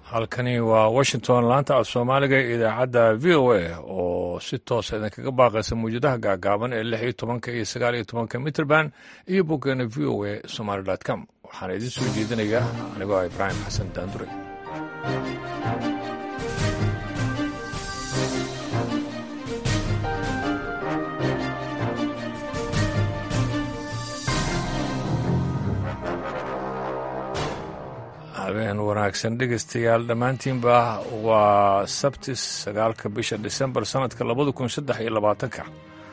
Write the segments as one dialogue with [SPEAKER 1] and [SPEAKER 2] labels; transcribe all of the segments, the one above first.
[SPEAKER 1] halkani waa washington laanta af soomaaliga ee idaacadda v o a oo si toosa idinkaga baaqaysa mawjadaha gaagaaban ee lix iyo tobanka iyo sagaal iyo tobanka mitrband iyo boggeena v o a somaly com waxaana idiin soo jeedinaya anigoo ah ibraahim xasan daandure habeen wanaagsan dhegaystayaal dhammaantiinba waa sabtis sagaalka bisha disembar sannadka labada kun saddex iyo labaatanka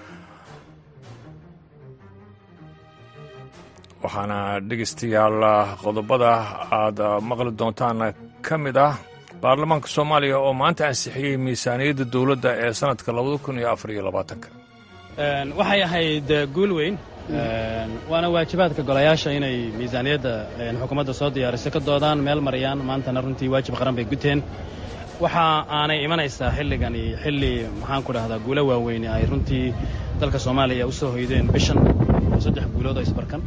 [SPEAKER 1] waxaana dhegaystayaal qodobada aad maqli doontaan ka mid ah baarlamaanka soomaaliya oo maanta ansixiyey miisaaniyadda dowladda ee sannadka labada kun iyo afar iyo labaatanka
[SPEAKER 2] waxay ahayd guul weyn waana waajibaadka golayaasha inay miisaaniyadda xukuumadda soo diyaariso ka doodaan meel mariyaan maantana runtii waajib qaran bay guteen waxa aanay imanaysaa xilligani xilli maxaan ku dhahdaa guulo waaweyne ay runtii dalka soomaaliya u soo hoydeen bishan oo saddex guulood oo isbarkan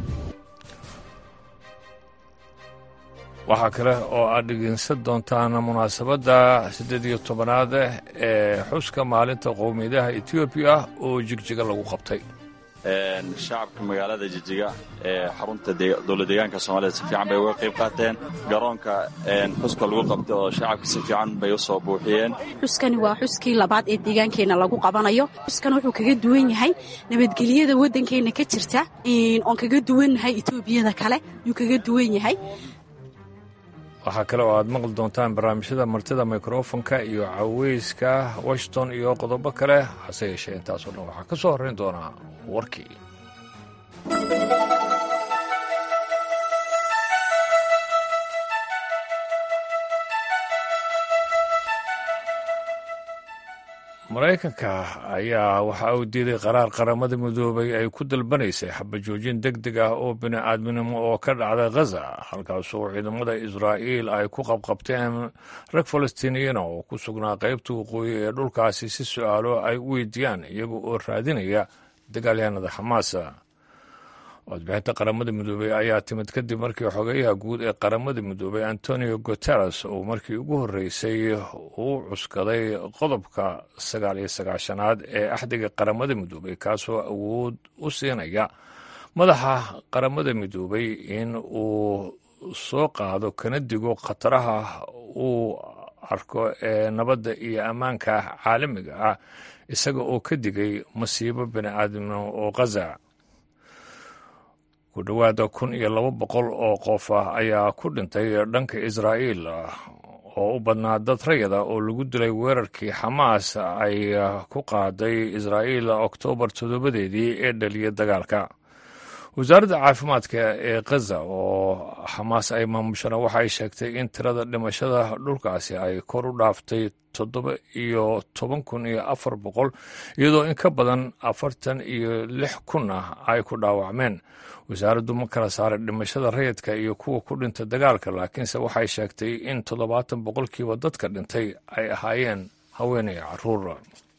[SPEAKER 1] waxaa kale oo aad dhegeysan doontaan munaasabadda siddeed iyo tobanaad ee xuska maalinta qowmiyadaha etoobiya oo jigjiga lagu qabtay
[SPEAKER 3] shacabka magaalada jijiga ee xarunta dowlad deegaanka soomaalida si fiican bay uga qayb qaateen garoonka xuska lagu qabtay oo shacabka si fiican bay u soo buuxiyeen
[SPEAKER 4] xuskani waa xuskii labaad ee deegaankeenna lagu qabanayo xuskan wuxuu kaga duwan yahay nabadgelyada waddankeenna ka jirta oon kaga duwannahay etoobiyada kale yuu kaga duwan yahay
[SPEAKER 1] waxaa kale oo aad maqli doontaan barnaamijyada martida mikrofonka iyo caweyska washington iyo qodobo kale hase yeeshee intaasoo dhan waxaa ka soo horrayn doonaa warkii maraykanka ayaa waxa uu diiday qaraar qaramada midoobay ay ku dalbanaysay xabajoojin deg deg ah oo bini'aadminimo oo ka dhacday khaza halkaasoo ciidamada israa'iil ay ku qabqabteen rag falastiiniyiina oo ku sugnaa qaybta waqooyi ee dhulkaasi si su'aalo ay u weydiiyaan iyaga oo raadinaya dagaalyahanada xamaasa codbixinta qaramada midoobey ayaa timid kadib markii xogeyaha guud ee qaramada midoobey antonio guteres uu markii ugu horreysay uu cuskaday qodobka sagaal iyo sagaashanaad ee axdiga qaramada midoobey kaasoo awood u siinaya madaxa qaramada midoobey in uu soo qaado kana digo khataraha uu arko ee nabadda iyo ammaanka caalamiga ah isaga oo ka digay masiibo bini'aadamnimo oo khaza ku dhowaada kun iyo laba boqol oo qof ah ayaa ku dhintay dhanka israa'iil oo u badnaa dad rayada oo lagu dilay weerarkii xamaas ay ku qaaday israa'iil oktoobar toddobadeedii ee dhaliyay dagaalka wasaaradda caafimaadka ee khaza oo xamaas ay maamushana waxay sheegtay in tirada dhimashada dhulkaasi ay kor u dhaaftay toddoba iyo toban kun iyo afar boqol iyadoo in ka badan afartan iyo lix kun ah ay ku dhaawacmeen wasaaraddu ma kala saaray dhimashada rayidka iyo kuwa ku dhintay dagaalka laakiinse waxay sheegtay in toddobaatan boqolkiiba dadka dhintay ay ahaayeen haweenay caruur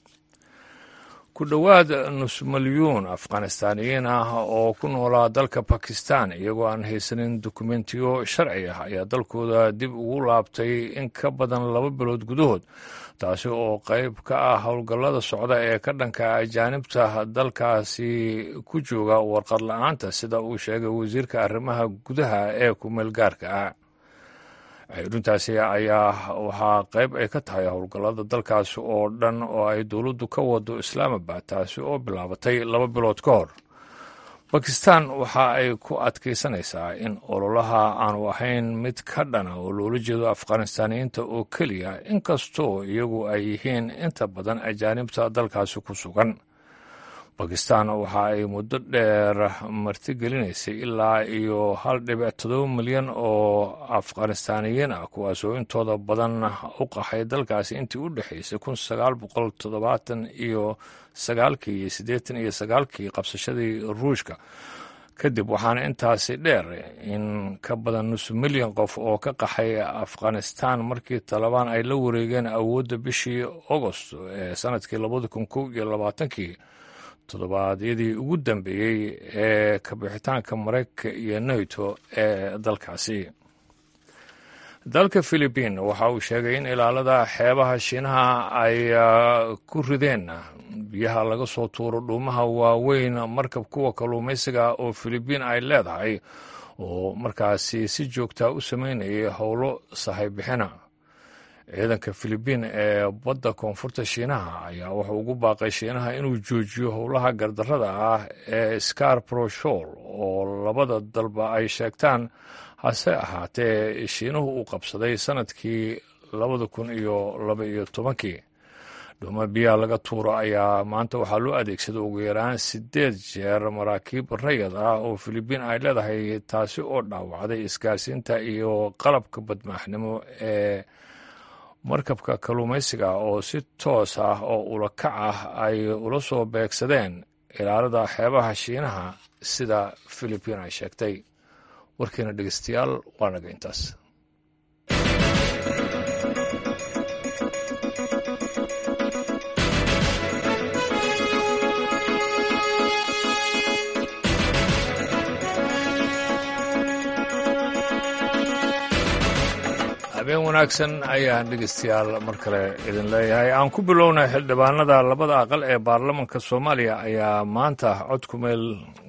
[SPEAKER 1] ku dhowaad nus milyuun afghanistaaniyiin ah oo ku noolaa dalka bakistan iyagoo aan haysanin dokumentiyo sharci ah ayaa dalkooda dib ugu laabtay in ka badan laba bilood gudahood taasi oo qayb ka ah howlgallada socda ee ka dhanka ajaanibta dalkaasi ku jooga warqad la-aanta sida uu sheegay wasiirka arrimaha gudaha ee kumeel gaarka ah xiruntaasi ayaa waxaa qayb ay ka tahay howlgallada dalkaasi oo dhan oo ay dowladdu ka wado islaamabad taasi oo bilaabatay laba bilood ka hor bakistan waxa ay ku adkaysanaysaa in ololaha aanu ahayn mid ka dhana oo loola jeedo afghanistaaniyiinta oo keliya inkastoo iyagu ay yihiin inta badan ajaanibta dalkaasi ku sugan bakistan waxa ay muddo dheer martigelinaysay ilaa iyo hal dhibic todoba milyan oo afghanistaaniyiin ah kuwaasoo intooda badan u qaxay dalkaasi intii u dhexaysay kun sagaal boqol toddobaatan iyo sagaalkii iyo siddeetan iyo sagaalkii qabsashadii ruushka kadib waxaana intaasi dheer in ka badan nus milyan qof oo ka qaxay afghanistan markii talabaan ay la wareegeen awoodda bishii agost ee sanadkii labada kun kow iyo labaatankii toddobaadyadii ugu dambeeyey ee kabixitaanka maraykanka iyo nato ee dalkaasi dalka philibiin waxa uu sheegay in ilaalada xeebaha shiinaha ay ku rideen biyaha laga soo tuuro dhuumaha waaweyn markab kuwa kalluumaysiga oo philibiin ay leedahay oo markaasi si joogtaa u sameynayay howlo sahaybixina ciidanka philibiin ee badda koonfurta shiinaha ayaa wuxuu ugu baaqay shiinaha inuu joojiyo howlaha gardarrada ah ee scarproshol oo labada dalba ay sheegtaan hase ahaatee shiinuhu uu qabsaday sanadkii labada kun iyo laba iyo tobankii dhuuma biyaha laga tuuro ayaa maanta waxaa loo adeegsaday ugu yaraan siddeed jeer maraakiib rayad ah oo filibiin ay leedahay taasi oo dhaawacday isgaarsiinta iyo qalabka badmaaxnimo ee markabka kalluumaysiga oo si toos ah oo ulakac ah ay ula soo beegsadeen ilaalada xeebaha shiinaha sida filibiin ay sheegtay warkiina dhegeystayaal waa naga intaas habeen wanaagsan ayaan dhegeystayaal mar kale idin leeyahay aan ku bilownay xildhibaanada labada aqal ee baarlamanka soomaaliya ayaa maanta cod ku meel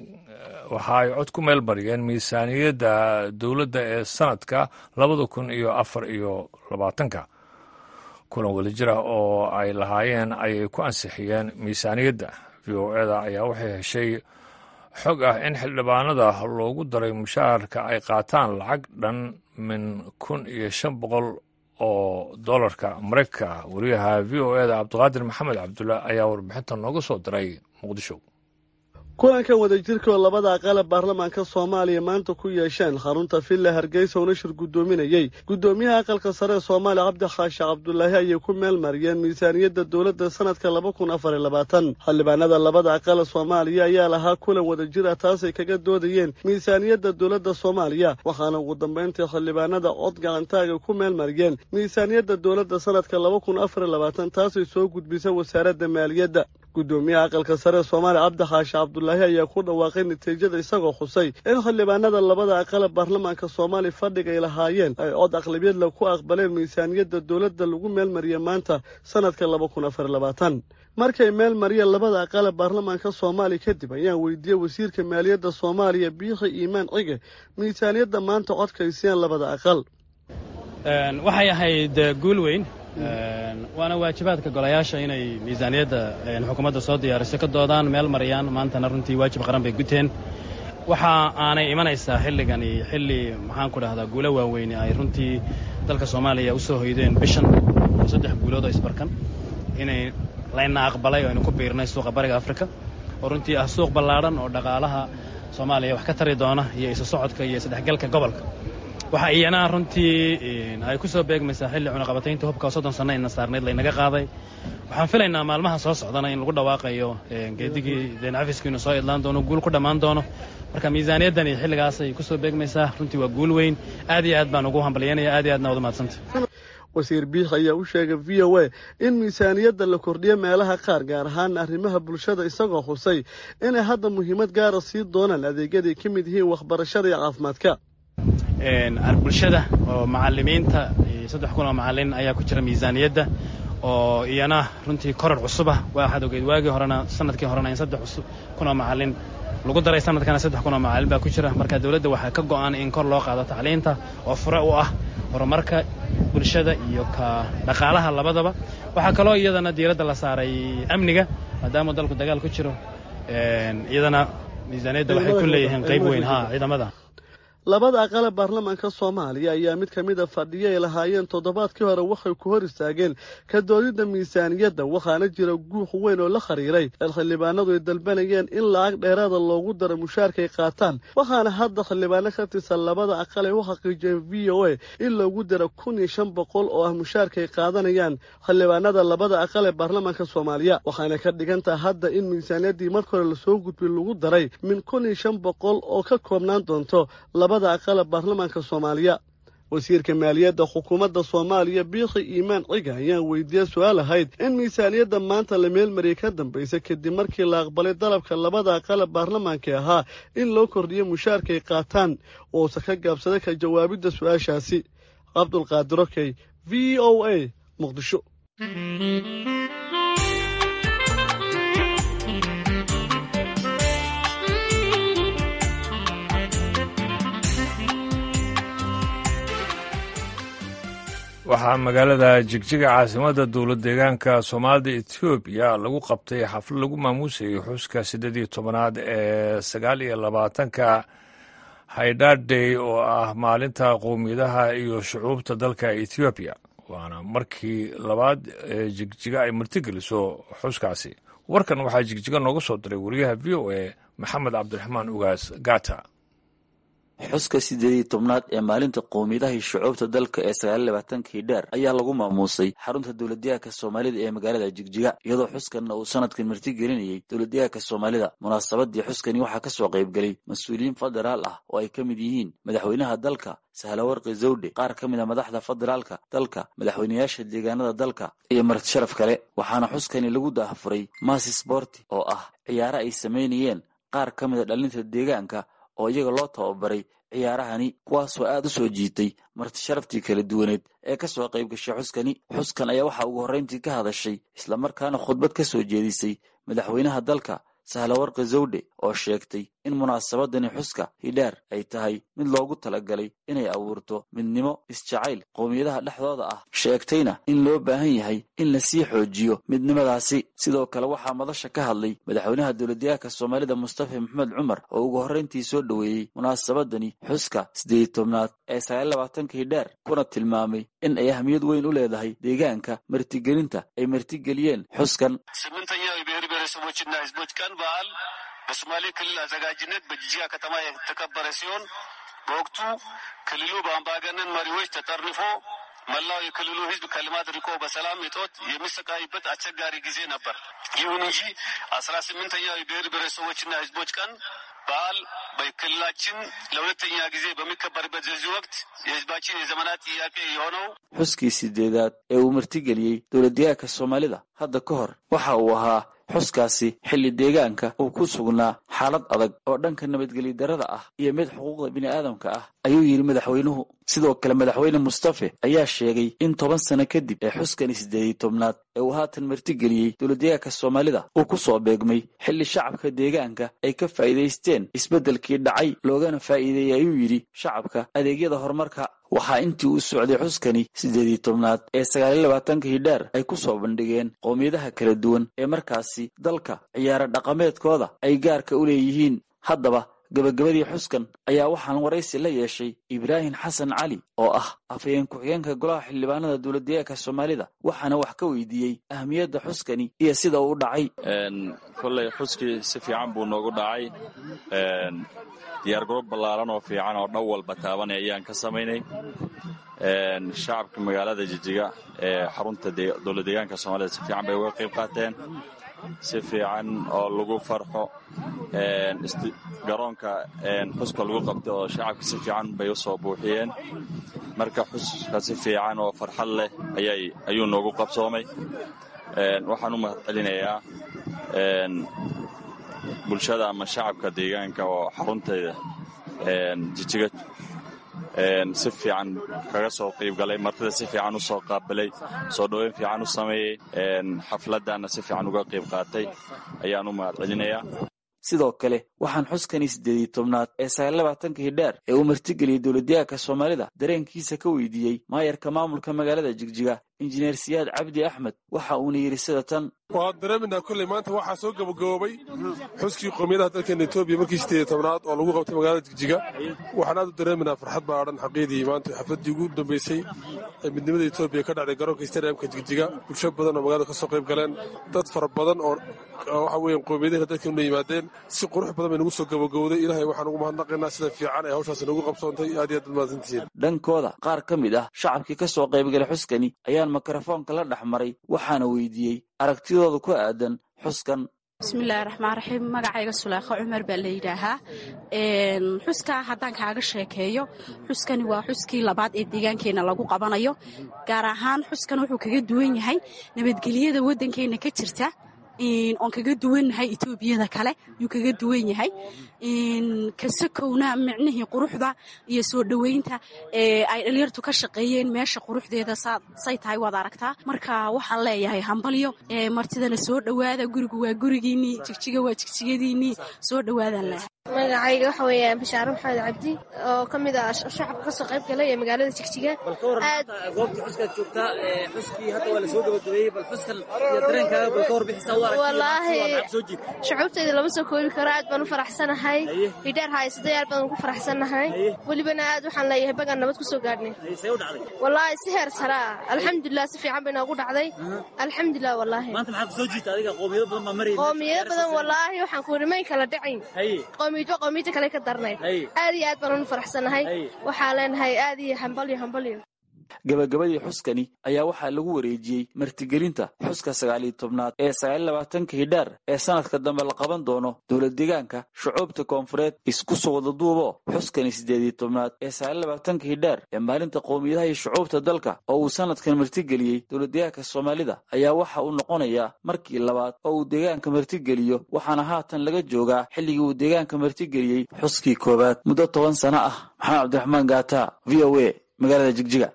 [SPEAKER 1] waxa ay cod ku meel bariyeen miisaaniyadda dowladda ee sanadka labada kun iyo afar iyo labaatanka kulan wadajir ah oo ay lahaayeen ayay ku ansixiyeen miisaaniyadda v o eda ayaa waxay heshay xog ah in xildhibaanada loogu daray mushaharka ay qaataan lacag dhan min kun iyo shan boqol oo dollarka maraykanka ah wariyaha v o eda cabdiqaadir maxamed cabdulla ayaa warbixinta nooga soo diray muqdisho
[SPEAKER 5] kulankan wadajirka oo labada aqale baarlamaanka soomaaliya maanta ku yeesheen xarunta villa hargeysa oo nashir guddoominayey guddoomiyaha aqalka sare ee soomaaliya cabdi khaashe cabdulaahi ayay ku meel mariyeen miisaaniyadda dowladda sanadka laba kun afar iyo labaatan xildhibaanada labada aqale soomaaliya ayaa lahaa kulan wadajir ah taasay kaga doodayeen miisaaniyadda dowladda soomaaliya waxaana ugu dambayntii xildhibaanada cod gacantaaga ku meel mariyeen miisaaniyadda dowladda sanadka laba kun afar iyo labaatan taasay soo gudbisa wasaaradda maaliyadda guddoomiyaha aqalka sare ee soomaaliya cabdi khaashe cabdulaahi ayaa ku dhawaaqay natiijada isagoo xusay in xildhibaanada labada aqale baarlamaanka soomaaliya fadhiga ay lahaayeen ay cod aqlabiyadla ku aqbaleen miisaaniyadda dowladda lagu meelmariyey maanta sanadka laba kun afar labaatan markay meel mariyeen labada aqale baarlamaanka soomaaliya kadib ayaan weydiiyey wasiirka maaliyadda soomaaliya biixi iimaan cige miisaaniyadda maanta codkaysiyeen labada aqal
[SPEAKER 2] waxay ahayd guul weyn waana waajibaadka golayaasha inay miisaaniyadda xukuumadda soo diyaariso ka doodaan meel mariyaan maantana runtii waajib qaran bay guteen waxa aanay imanaysaa xilligani xilli maxaanku dhahdaa guulo waaweyne ay runtii dalka soomaaliya u soo hoydeen bishan oo saddex guulood oo isbarkan inay layna aqbalay oo aynu ku biirnay suuqa bariga afrika oo runtii ah suuq ballaadhan oo dhaqaalaha soomaaliya wax ka tari doona iyo isu socodka iyo isdhexgalka gobolka waxa iyana runtii ay ku soo beegmaysaa xilli cunaqabataynta hubka oo soddon sanno ina saarnayd laynaga qaaday waxaan filaynaa maalmaha soo socdana in lagu dhawaaqayo geedigii deencafiski inuu soo idlaan doono guul ku dhammaan doono marka miisaaniyaddani xilligaasay ku soo beegmaysaa runtii waa guul weyn aad iyo aad baan ugu hambalyanaya aad iyo aadna wad umahadsanta
[SPEAKER 5] wasiir biix ayaa u sheegay v o a in miisaaniyadda la kordhiyo meelaha qaar gaar ahaan arrimaha bulshada isagoo xusay inay hadda muhiimad gaara sii doonaan adeegyaday ka mid yihiin waxbarashada iyo caafimaadka
[SPEAKER 2] bulshada oo macalimiinta saddex kun oo macalin ayaa ku jira miisaaniyadda oo iyana runtii koror cusubah waxaad ogeyd waagii horena sanadkii horena in saddex kun oo macalin lagu daray sanadkana saddex kun oo macalin baa ku jira marka dawladda waxaa ka go'an in kor loo qaado tacliinta oo fure u ah horumarka bulshada iyo ka dhaqaalaha labadaba waxaa kaloo iyadana diiradda la saaray amniga maadaama dalku dagaal ku jiro iyadana miisaaniyadda waxay ku leeyihiin qayb weyn ha ciidamada
[SPEAKER 5] labada aqale baarlamaanka soomaaliya ayaa mid ka mida fadhiyo ay lahaayeen toddobaadkii hore waxay ku hor istaageen ka doodidda miisaaniyadda waxaana jira guux weyn oo la khariiray ee xildhibaanadu ay dalbanayeen in lacag dheeraada loogu daro mushaarkaay qaataan waxaana hadda xildhibaano ka tirsan labada aqal ay u xaqiijiyeen v o a in loogu daro kun iyo shan boqol oo ah mushaarkaay qaadanayaan xildhibaanada labada aqal ee baarlamaanka soomaaliya waxaana ka dhigantaha hadda in miisaaniyaddii marka hore lasoo gudbay lagu daray min kun iyo shan boqol oo ka koobnaan doonto aqale baarlamaanka soomaaliya wasiirka maaliyadda xukuumadda soomaaliya biikhi iimaan ciga ayaan weydiiyey su-aal ahayd in miisaaniyadda maanta la meelmariyay ka dambaysa kadib markii la aqbalay dalabka labada aqale baarlamaanka ahaa in loo kordhiyo mushaarkaay qaataan uusa ka gaabsaday ka jawaabidda su-aashaasi cabdulqaadir okey v o a muqdisho
[SPEAKER 1] waxaa magaalada jigjiga caasimadda dowlad deegaanka soomaalida etoobiya lagu qabtay xaflad lagu maamuusayay xuska siddeed iyo tobanaad ee sagaal iyo labaatanka haydhadhey oo ah maalinta qowmiyadaha iyo shucuubta dalka etoobiya waana markii labaad ee jigjiga ay martigeliso xuskaasi warkan waxaa jigjiga nooga soo diray wariyaha v o a maxamed cabdiraxmaan ugaas gata
[SPEAKER 6] xuska siddeed iyo tobnaad ee maalinta qowmiyadaha iyo shucuubta dalka ee sagaal labaatankii dheer ayaa lagu maamuusay xarunta dowladdeegaanka soomaalida ee magaalada jigjiga iyadoo xuskanna uu sanadkan martigelinayey dowladdeegaanka soomaalida munaasabadii xuskani waxaa ka soo qaybgelay mas-uuliyiin federaal ah oo ay ka mid yihiin madaxweynaha dalka sahlawarqi zawdhe qaar ka mid a madaxda federaalka dalka madaxweynayaasha deegaanada dalka iyo marti sharaf kale waxaana xuskani lagu daahfuray masi sporti oo ah ciyaaro ay samaynayeen qaar ka mid a dhalinta deegaanka oo iyaga loo tababaray ciyaarahani kuwaasoo aad u soo jiitay marti sharaftii kala duwaneed ee ka soo qayb gashay xuskani xuskan ayaa waxaa ugu horrayntii ka hadashay islamarkaana khudbad ka soo jeedisay madaxweynaha dalka sahlawarqi zawdhe oo sheegtay in munaasabadani xuska hidhaar ay tahay mid loogu talagalay inay abuurto midnimo isjacayl qowmiyadaha dhexdooda ah sheegtayna in loo baahan yahay in la sii xoojiyo midnimadaasi sidoo kale waxaa madasha ka hadlay madaxweynaha dowladdeegaanka soomaalida mustafa maxamed cumar oo ugu horrayntii soo dhoweeyey munaasabadani xuska siddeed tobnaad ee sagaal labaatanka hidhaar kuna tilmaamay in ay ahmiyad weyn u leedahay deegaanka martigelinta ay martigeliyeen xuskan
[SPEAKER 7] ብሔረሰቦችና ሕዝቦች ቀን በዓል በሶማሌ ክልል አዘጋጅነት በጅጅጋ ከተማ የተከበረ ሲሆን በወቅቱ ክልሉ በአምባገነን መሪዎች ተጠርንፎ መላው የክልሉ ሕዝብ ከልማት ርቆ በሰላም እጦት የሚሰቃይበት አስቸጋሪ ጊዜ ነበር። ይሁን እንጂ አስራ ስምንተኛው የብሔር ብሔረሰቦችና ሕዝቦች ቀን በዓል በክልላችን ለሁለተኛ ጊዜ በሚከበርበት በዚህ ወቅት የሕዝባችን የዘመናት ጥያቄ የሆነው
[SPEAKER 6] xuskii sideedaad ee uu martigeliyey dowladdeegaanka soomaalida hadda ka hor waxa uu ahaa xuskaasi xilli deegaanka uu ku sugnaa xaalad adag oo dhanka nabadgelyo darada ah iyo mid xuquuqda bini'aadamka ah ayuu yidhi madaxweynuhu sidoo kale madaxweyne mustafe ayaa sheegay in toban sano kadib ee xuskani siddeediy tobnaad ee uu haatan martigeliyey dowladdeegaanka soomaalida uu ku soo beegmay xilli shacabka deegaanka ay ka faa'iidaysteen isbeddelkii dhacay loogana faa'iideeyey ayuu yidhi shacabka adeegyada horumarka waxaa intii uu socday xuskani siddeediy tobnaad ee sagaaliyo labaatanka hidhaar ay ku soo bandhigeen qowmiyadaha kala duwan ee markaasi dalka ciyaaro dhaqameedkooda ay gaarka u leeyihiin haddaba gabagabadii xuskan ayaa waxaan waraysi la yeeshay ibraahim xasan cali oo ah afhayeen ku-xigeenka golaha xildhibaanada dowladdeegaanka soomaalida waxaana wax ka weydiiyey ahmiyadda xuskani iyo sida uu dhacay
[SPEAKER 3] kolley xuskii si fiican buu noogu dhacay diyaargarob ballaaran oo fiican oo dhan walba taabanay ayaan ka samaynay shacabka magaalada jijiga ee xarunta dowlad deegaanka soomaalida si fiican bay uga qayb qaateen si fiican oo lagu farxo garoonka xuska lagu qabtay oo shacabka si fiican bay u soo buuxiyeen marka xuska si fiican oo farxad leh ayuu noogu qabsoomay waxaan u mahad celinayaa bulshada ama shacabka deegaanka oo xarunteeda jijiga si fiican kaga soo qayb galay martida si fiican u soo qaabilay soo dhoweyn fiican u sameeyey xafladana si fiican uga qayb qaatay ayaan u mahad celinayaa
[SPEAKER 6] sidoo kale waxaan xuskani siddeediy tobnaad ee sagaal labaatanka hidhaar ee uu martigeliyey dowladdeegaanka soomaalida dareenkiisa ka weydiiyey maayarka maamulka magaalada jigjiga injineer siyaad cabdi axmed waxa uuna yidhi sida tan
[SPEAKER 8] waan dareeminaa kolley maanta waxaa soo gabagaboobay xuskii qowmiyadaha dalkeena etoobiya markii siddeediy tobnaad oo lagu qabtay magaalada jigjiga waxaan aad u dareeminaa farxad baadhan xaqiidii maanta xafladdii ugu dambeysay ee midnimada etoobiya ka dhacday garoonka stadiamka jigjiga bulsho badan oo magaalada ka soo qayb galeen dad fara badan oo waxa weeyaan qowmiyadaha dalkeena una yimaadeen si qurux badan bay nagu soo gabagowday ilaahay waxaan ugu mahadnaqaynaa sida fiican ee hawshaasi nagu qabsoontay aad iyo aad ad mahadsantihiin
[SPEAKER 6] dhankooda qaar ka mid ah shacabkii ka soo qaybgalay xuskani ayaan mikrofoonka la dhex maray waxaana weydiiyey aragtidooda ku aadan xuskan
[SPEAKER 4] bismillahi raxmaan raxiim magacayga sulaakho cumar baa la yidhaahaa xuskaa haddaan kaaga sheekeeyo xuskani waa xuskii labaad ee deegaankeenna lagu qabanayo gaar ahaan xuskan wuxuu kaga duwan yahay nabadgelyada waddankeenna ka jirta oon kaga duwannahay etoobiyada kale yuu kaga duwan yahay kasakowna micnihii quruxda iyo soo dhoweynta ay dhalinyartu ka shaqeeyeen meesha quruxdeeda say tahay waad aragtaa marka waxaan leeyahay hambalyo martidana soo dhowaada gurigu waa gurigiinnii jigjiga waa jigjigadiinnii soo dhowaadaan leeyahay
[SPEAKER 9] magacayga waxa weeyaan bashaare maxamed cabdi oo ka mid ah shacabka kasoo qayb galay ee magaalada jigjiga
[SPEAKER 10] aad goobta xuskaad joogtaa xuskii hadda waa la soo gabagabeeyey bal xuskan iyo dareenkaaga bal ka warbixisa u
[SPEAKER 9] wallaahi
[SPEAKER 10] soo jiid
[SPEAKER 9] shucuubtayda lama soo koobi karo aad baan u faraxsanahay hidheer haysatay aad baan ugu faraxsanahay welibana aad waxaan leeyahay bagaan nabad ku soo gaadhnay
[SPEAKER 10] see u dhacday
[SPEAKER 9] wallaahi si heer sare ah alxamdulilah si fiican bay noogu dhacday alxamdulilah wallaahi
[SPEAKER 10] maanta maxaad ku soo jiidta adiga qoomiyado badan baa marayay
[SPEAKER 9] qoomiyado badan wallaahi waxaan ku rimayn kala dhacayn qoomiyadba qoomiyada kale ka darnay aad iyo aad baan unu faraxsanahay waxaa leenahay aad iyo hambalyo hambalyo
[SPEAKER 6] gabagabadii xuskani ayaa waxaa lagu wareejiyey martigelinta xuska sagaaliyo tobnaad ee sagaaliyo labaatanka hidhaar ee sanadka dambe la qaban doono dowlad deegaanka shucuubta koonfureed isku soo wada duubo xuskani siddeediyo tobnaad ee sagaaliyo labaatanka hidhaar ee maalinta qowmiyadaha iyo shucuubta dalka oo uu sanadkan martigeliyey dowlad deegaanka soomaalida ayaa waxa uu noqonayaa markii labaad oo uu deegaanka martigeliyo waxaana haatan laga joogaa xilligii uu deegaanka martigeliyey xuskii koowaad muddo toban sano ah maxamed cabdiraxmaan gaata v o a magaalada jigjiga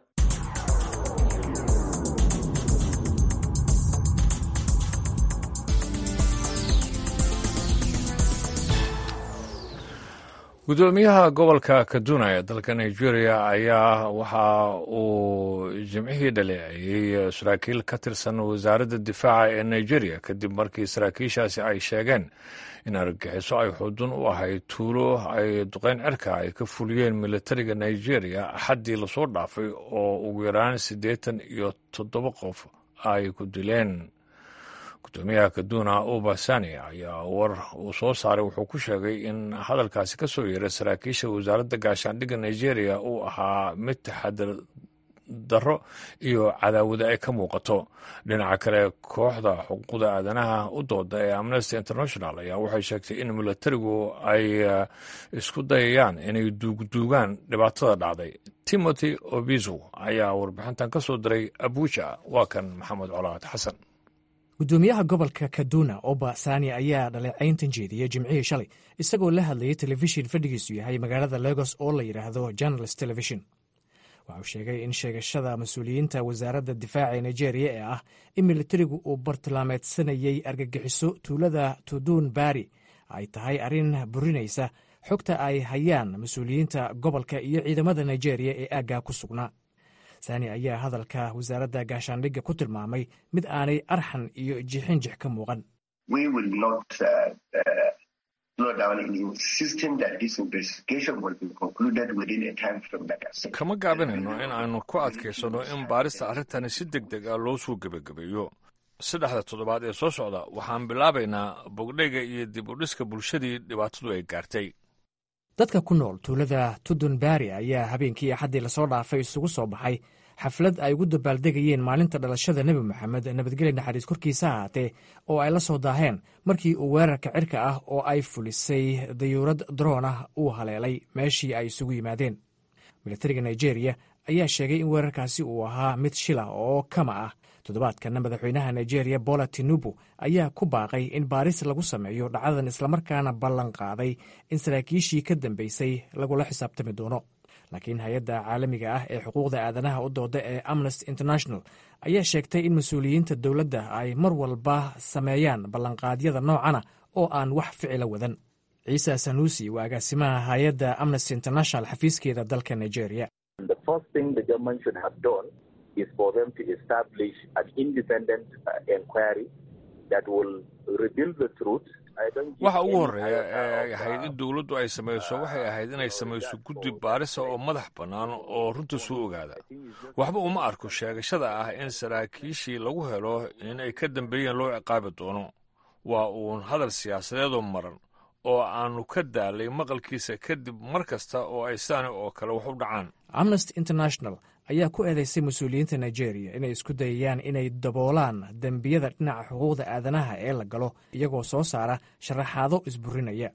[SPEAKER 1] gudoomiyaha gobolka kaduna ee dalka nigeria ayaa waxa uu jimcihii dhaleeceeyey saraakiil ka tirsan wasaaradda difaaca ee nigeria kadib markii saraakiishaasi ay sheegeen in argagixiso ay xudun u ahayd tuulo ay duqeyn cirka ay ka fuliyeen militariga nigeria axaddii lasoo dhaafay oo ugu yaraan siddeetan iyo toddoba qof ay ku dileen gudoomiyaha kaduna ubasani ayaa war uu soo saaray wuxuu ku sheegay in hadalkaasi ka soo yeeray saraakiisha wasaaradda gaashaandhigga nigeria uu ahaa mid taxadar darro iyo cadaawada ay ka muuqato dhinaca kale kooxda xuquuqda aadanaha u dooda ee amnesty international ayaa waxay sheegtay in militarigu ay isku dayayaan inay duugduugaan dhibaatada dhacday timothy obizo ayaa warbixintan ka soo diray abuja waa kan maxamed colaad xasan
[SPEAKER 11] gudoomiyaha gobolka kaduna oba sani ayaa dhaleecayntan jeediyey jimcihii shalay isagoo la hadlayay telefishin fadhigiisu yahay magaalada legos oo la yidhaahdo journalist television waxa uu sheegay in sheegashada mas-uuliyiinta wasaaradda difaaca ee nigeria ee ah in militarigu uu bartilmaameedsanayey argagixiso tuulada tudun bari ay tahay arrin burinaysa xogta ay hayaan mas-uuliyiinta gobolka iyo ciidamada nigeria ee aaggaa ku sugnaa sani ayaa hadalka wasaaradda gaashaandhigga ku tilmaamay mid aanay arxan iyo jixinjix ka muuqan
[SPEAKER 1] kama gaabinayno in aanu ku adkaysanno in baarista arrintani si deg deg ah loo soo gebagabeeyo saddexda toddobaad ee soo socda waxaan bilaabaynaa bogdheyga iyo dib u dhiska bulshadii dhibaatadu ay gaartay
[SPEAKER 11] dadka ku nool tuulada tudun bari ayaa habeenkii axaddii lasoo dhaafay isugu soo baxay xaflad ay ugu dabaaldegayeen maalinta dhalashada nebi moxamed nabadgelya naxariis korkiisa ahaatee oo ay la soo daaheen markii uu weerarka cirka ah oo ay fulisay dayuurad daroon ah uu haleelay meeshii ay isugu yimaadeen militariga nigeria ayaa sheegay in weerarkaasi uu ahaa mid shila oo kama ah toddobaadkana madaxweynaha nigeria bola tinubu ayaa ku baaqay in baaris lagu sameeyo dhacdadan islamarkaana ballan qaaday in saraakiishii ka dambeysay lagula xisaabtami doono laakiin hay-adda caalamiga ah ee xuquuqda aadanaha u dooda ee amnesty international ayaa sheegtay in mas-uuliyiinta dowladda ay mar walba sameeyaan ballanqaadyada noocana oo aan wax ficila wadan ciise sanuusi waa agaasimaha hay-adda amnesty international xafiiskeeda dalka nigeria
[SPEAKER 12] is for them to establish an independent uh, inquiry that will reveal the truth.
[SPEAKER 1] waxa ugu horreeya ee ay ahayd in dowladdu ay samayso waxay ahayd inay samayso guddi baarisa oo madax bannaan oo runta soo ogaada waxba uma arko sheegashada ah in saraakiishii lagu helo in ay ka dambeeyeen loo ciqaabi doono waa uun hadal siyaasadeedoo maran oo aannu ka daalay maqalkiisa kadib mar kasta oo ay saani oo kale wax u dhacaan
[SPEAKER 11] amnesty international ayaa ku eedeysay mas-uuliyiinta nigeria inay isku dayayaan inay daboolaan dembiyada dhinaca xuquuqda aadanaha ee la galo iyagoo soo saara sharaxaado isburinaya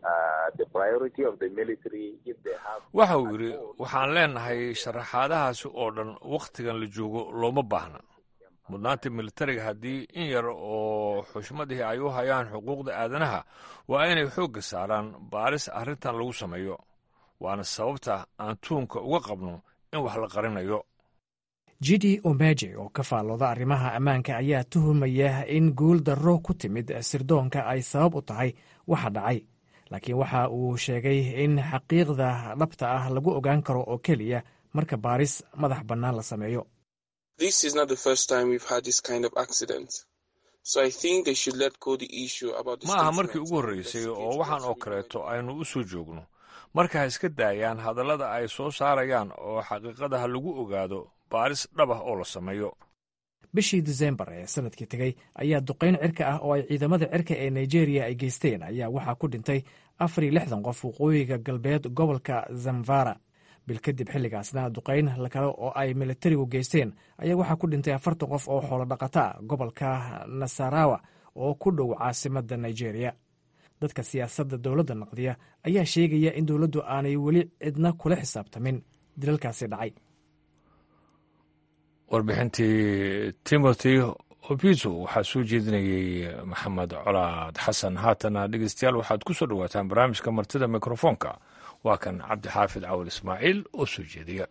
[SPEAKER 1] waxa uu yidhi waxaan leenahay sharaxaadahaasi oo dhan wakhtigan la joogo looma baahna mudnaanta militariga haddii in yar oo xushmadihii ay u hayaan xuquuqda aadanaha waa inay xoogga saaraan baaris arrintan lagu sameeyo waana sababta aan tuunka uga qabno in wax la qarinayo
[SPEAKER 11] jidi omeje oo ka faallooda arrimaha ammaanka ayaa tuhumaya in guul darro ku timid sirdoonka ay sabab u tahay waxa dhacay laakiin waxa uu sheegay in xaqiiqda dhabta ah lagu ogaan karo oo keliya marka baaris madax bannaan la sameeyo
[SPEAKER 1] ma aha markii ugu horreysay oo waxaan oo kaleeto aynu u soo joogno marka ha iska daayaan hadallada ay soo saarayaan oo xaqiiqada ha lagu ogaado baaris dhab ah oo la sameeyo
[SPEAKER 11] bishii disembar ee sanadkii tegey ayaa duqayn cirka ah oo ay ciidamada cirka ee nigeriya ay geysteen ayaa waxaa ku dhintay afar iyo lixdan qof waqooyiga galbeed gobolka zamfara bil kadib xilligaasna duqayn kale oo ay militarigu geysteen ayaa waxaa ku dhintay afartan qof oo xoolo dhaqata gobolka nasarawa oo ku dhow caasimadda nigeria dadka siyaasadda dowladda naqdiya ayaa sheegaya in dowladdu aanay weli cidna kula xisaabtamin dilalkaasi dhacay
[SPEAKER 1] warbixintii timothy obizo waxaa soo jeedinayey maxamed colaad xasan haatana dhegeystayaal waxaad ku soo dhowaataan barnaamijka martida mikrofoonka waa kan cabdixaafid cawal ismaaciil oo soo jeediya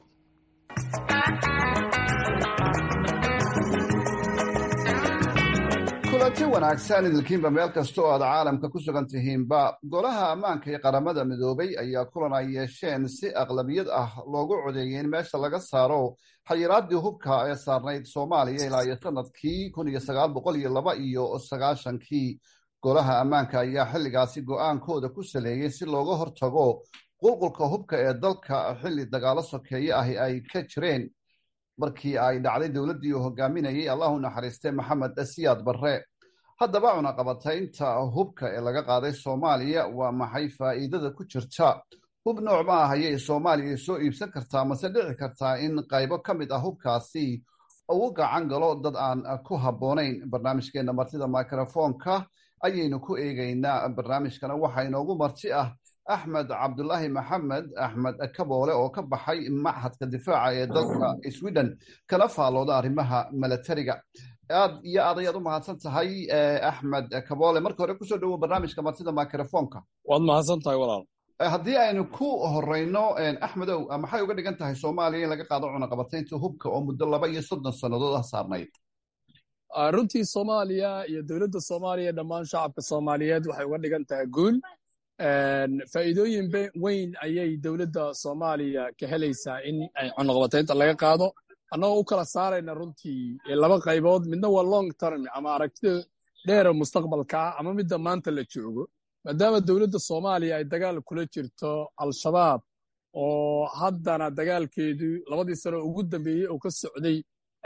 [SPEAKER 13] kulanti wanaagsan idilkiinba meel kasta oo aad caalamka ku sugan tihiinba golaha ammaanka ee qaramada midoobay ayaa kulan ay yeesheen si aqlabiyad ah loogu codeeyey in meesha laga saaro xayiraadii hubka ee saarnayd soomaaliya ilaa iyo sanadkii kun iyo sagaal boqol iyo laba iyo sagaashankii golaha ammaanka ayaa xilligaasi go-aankooda ku saleeyey si looga hortago qulqulka hubka ee dalka xilli dagaalo sokeeye ahi ay ka jireen markii ay dhacday dowladdii uu hogaaminayay allahu naxariiste maxamed siyaad barre haddaba cunaqabataynta hubka ee laga qaaday soomaaliya waa maxay faa'iidada ku jirta hub nooc ma ah ayay soomaaliya soo iibsan kartaa mase dhici kartaa in qaybo ka mid ah hubkaasi uu gacan galo dad aan ku habboonayn barnaamijkeenna martida microfoonka ayaynu ku eegaynaa barnaamijkana waxaa inoogu marti ah axmed cabdulaahi maxamed axmed kaboole oo ka baxay machadka difaaca ee dalka sweden kana faallooda arrimaha milatariga aad iyo aad ayaad u mahadsan tahay axmed kaboole marka hore kusoo dhowow barnaamijka martida microfoonka
[SPEAKER 14] waad mahadsan tahay walaal
[SPEAKER 13] haddii aynu ku horeyno axmedow maxay uga dhigan tahay soomaaliya in laga qaado cunaqabataynta hubka oo muddo laba iyo soddon sannadood ah saarnayd
[SPEAKER 14] runtii soomaaliya iyo dowladda soomaaliya dhammaan shacabka soomaaliyeed waxay uga dhigan tahay guul faa'iidooyin weyn ayay dowladda soomaaliya ka helaysaa in ay cunaqabataynta laga qaado annagoo u kala saarayna runtii laba qaybood midna waa long term ama aragtida dheera mustaqbalka ah ama midda maanta la joogo maadaama dowladda soomaaliya ay dagaal kula jirto al-shabaab oo haddana dagaalkeedu labadii sano ugu dambeeyey oo ka socday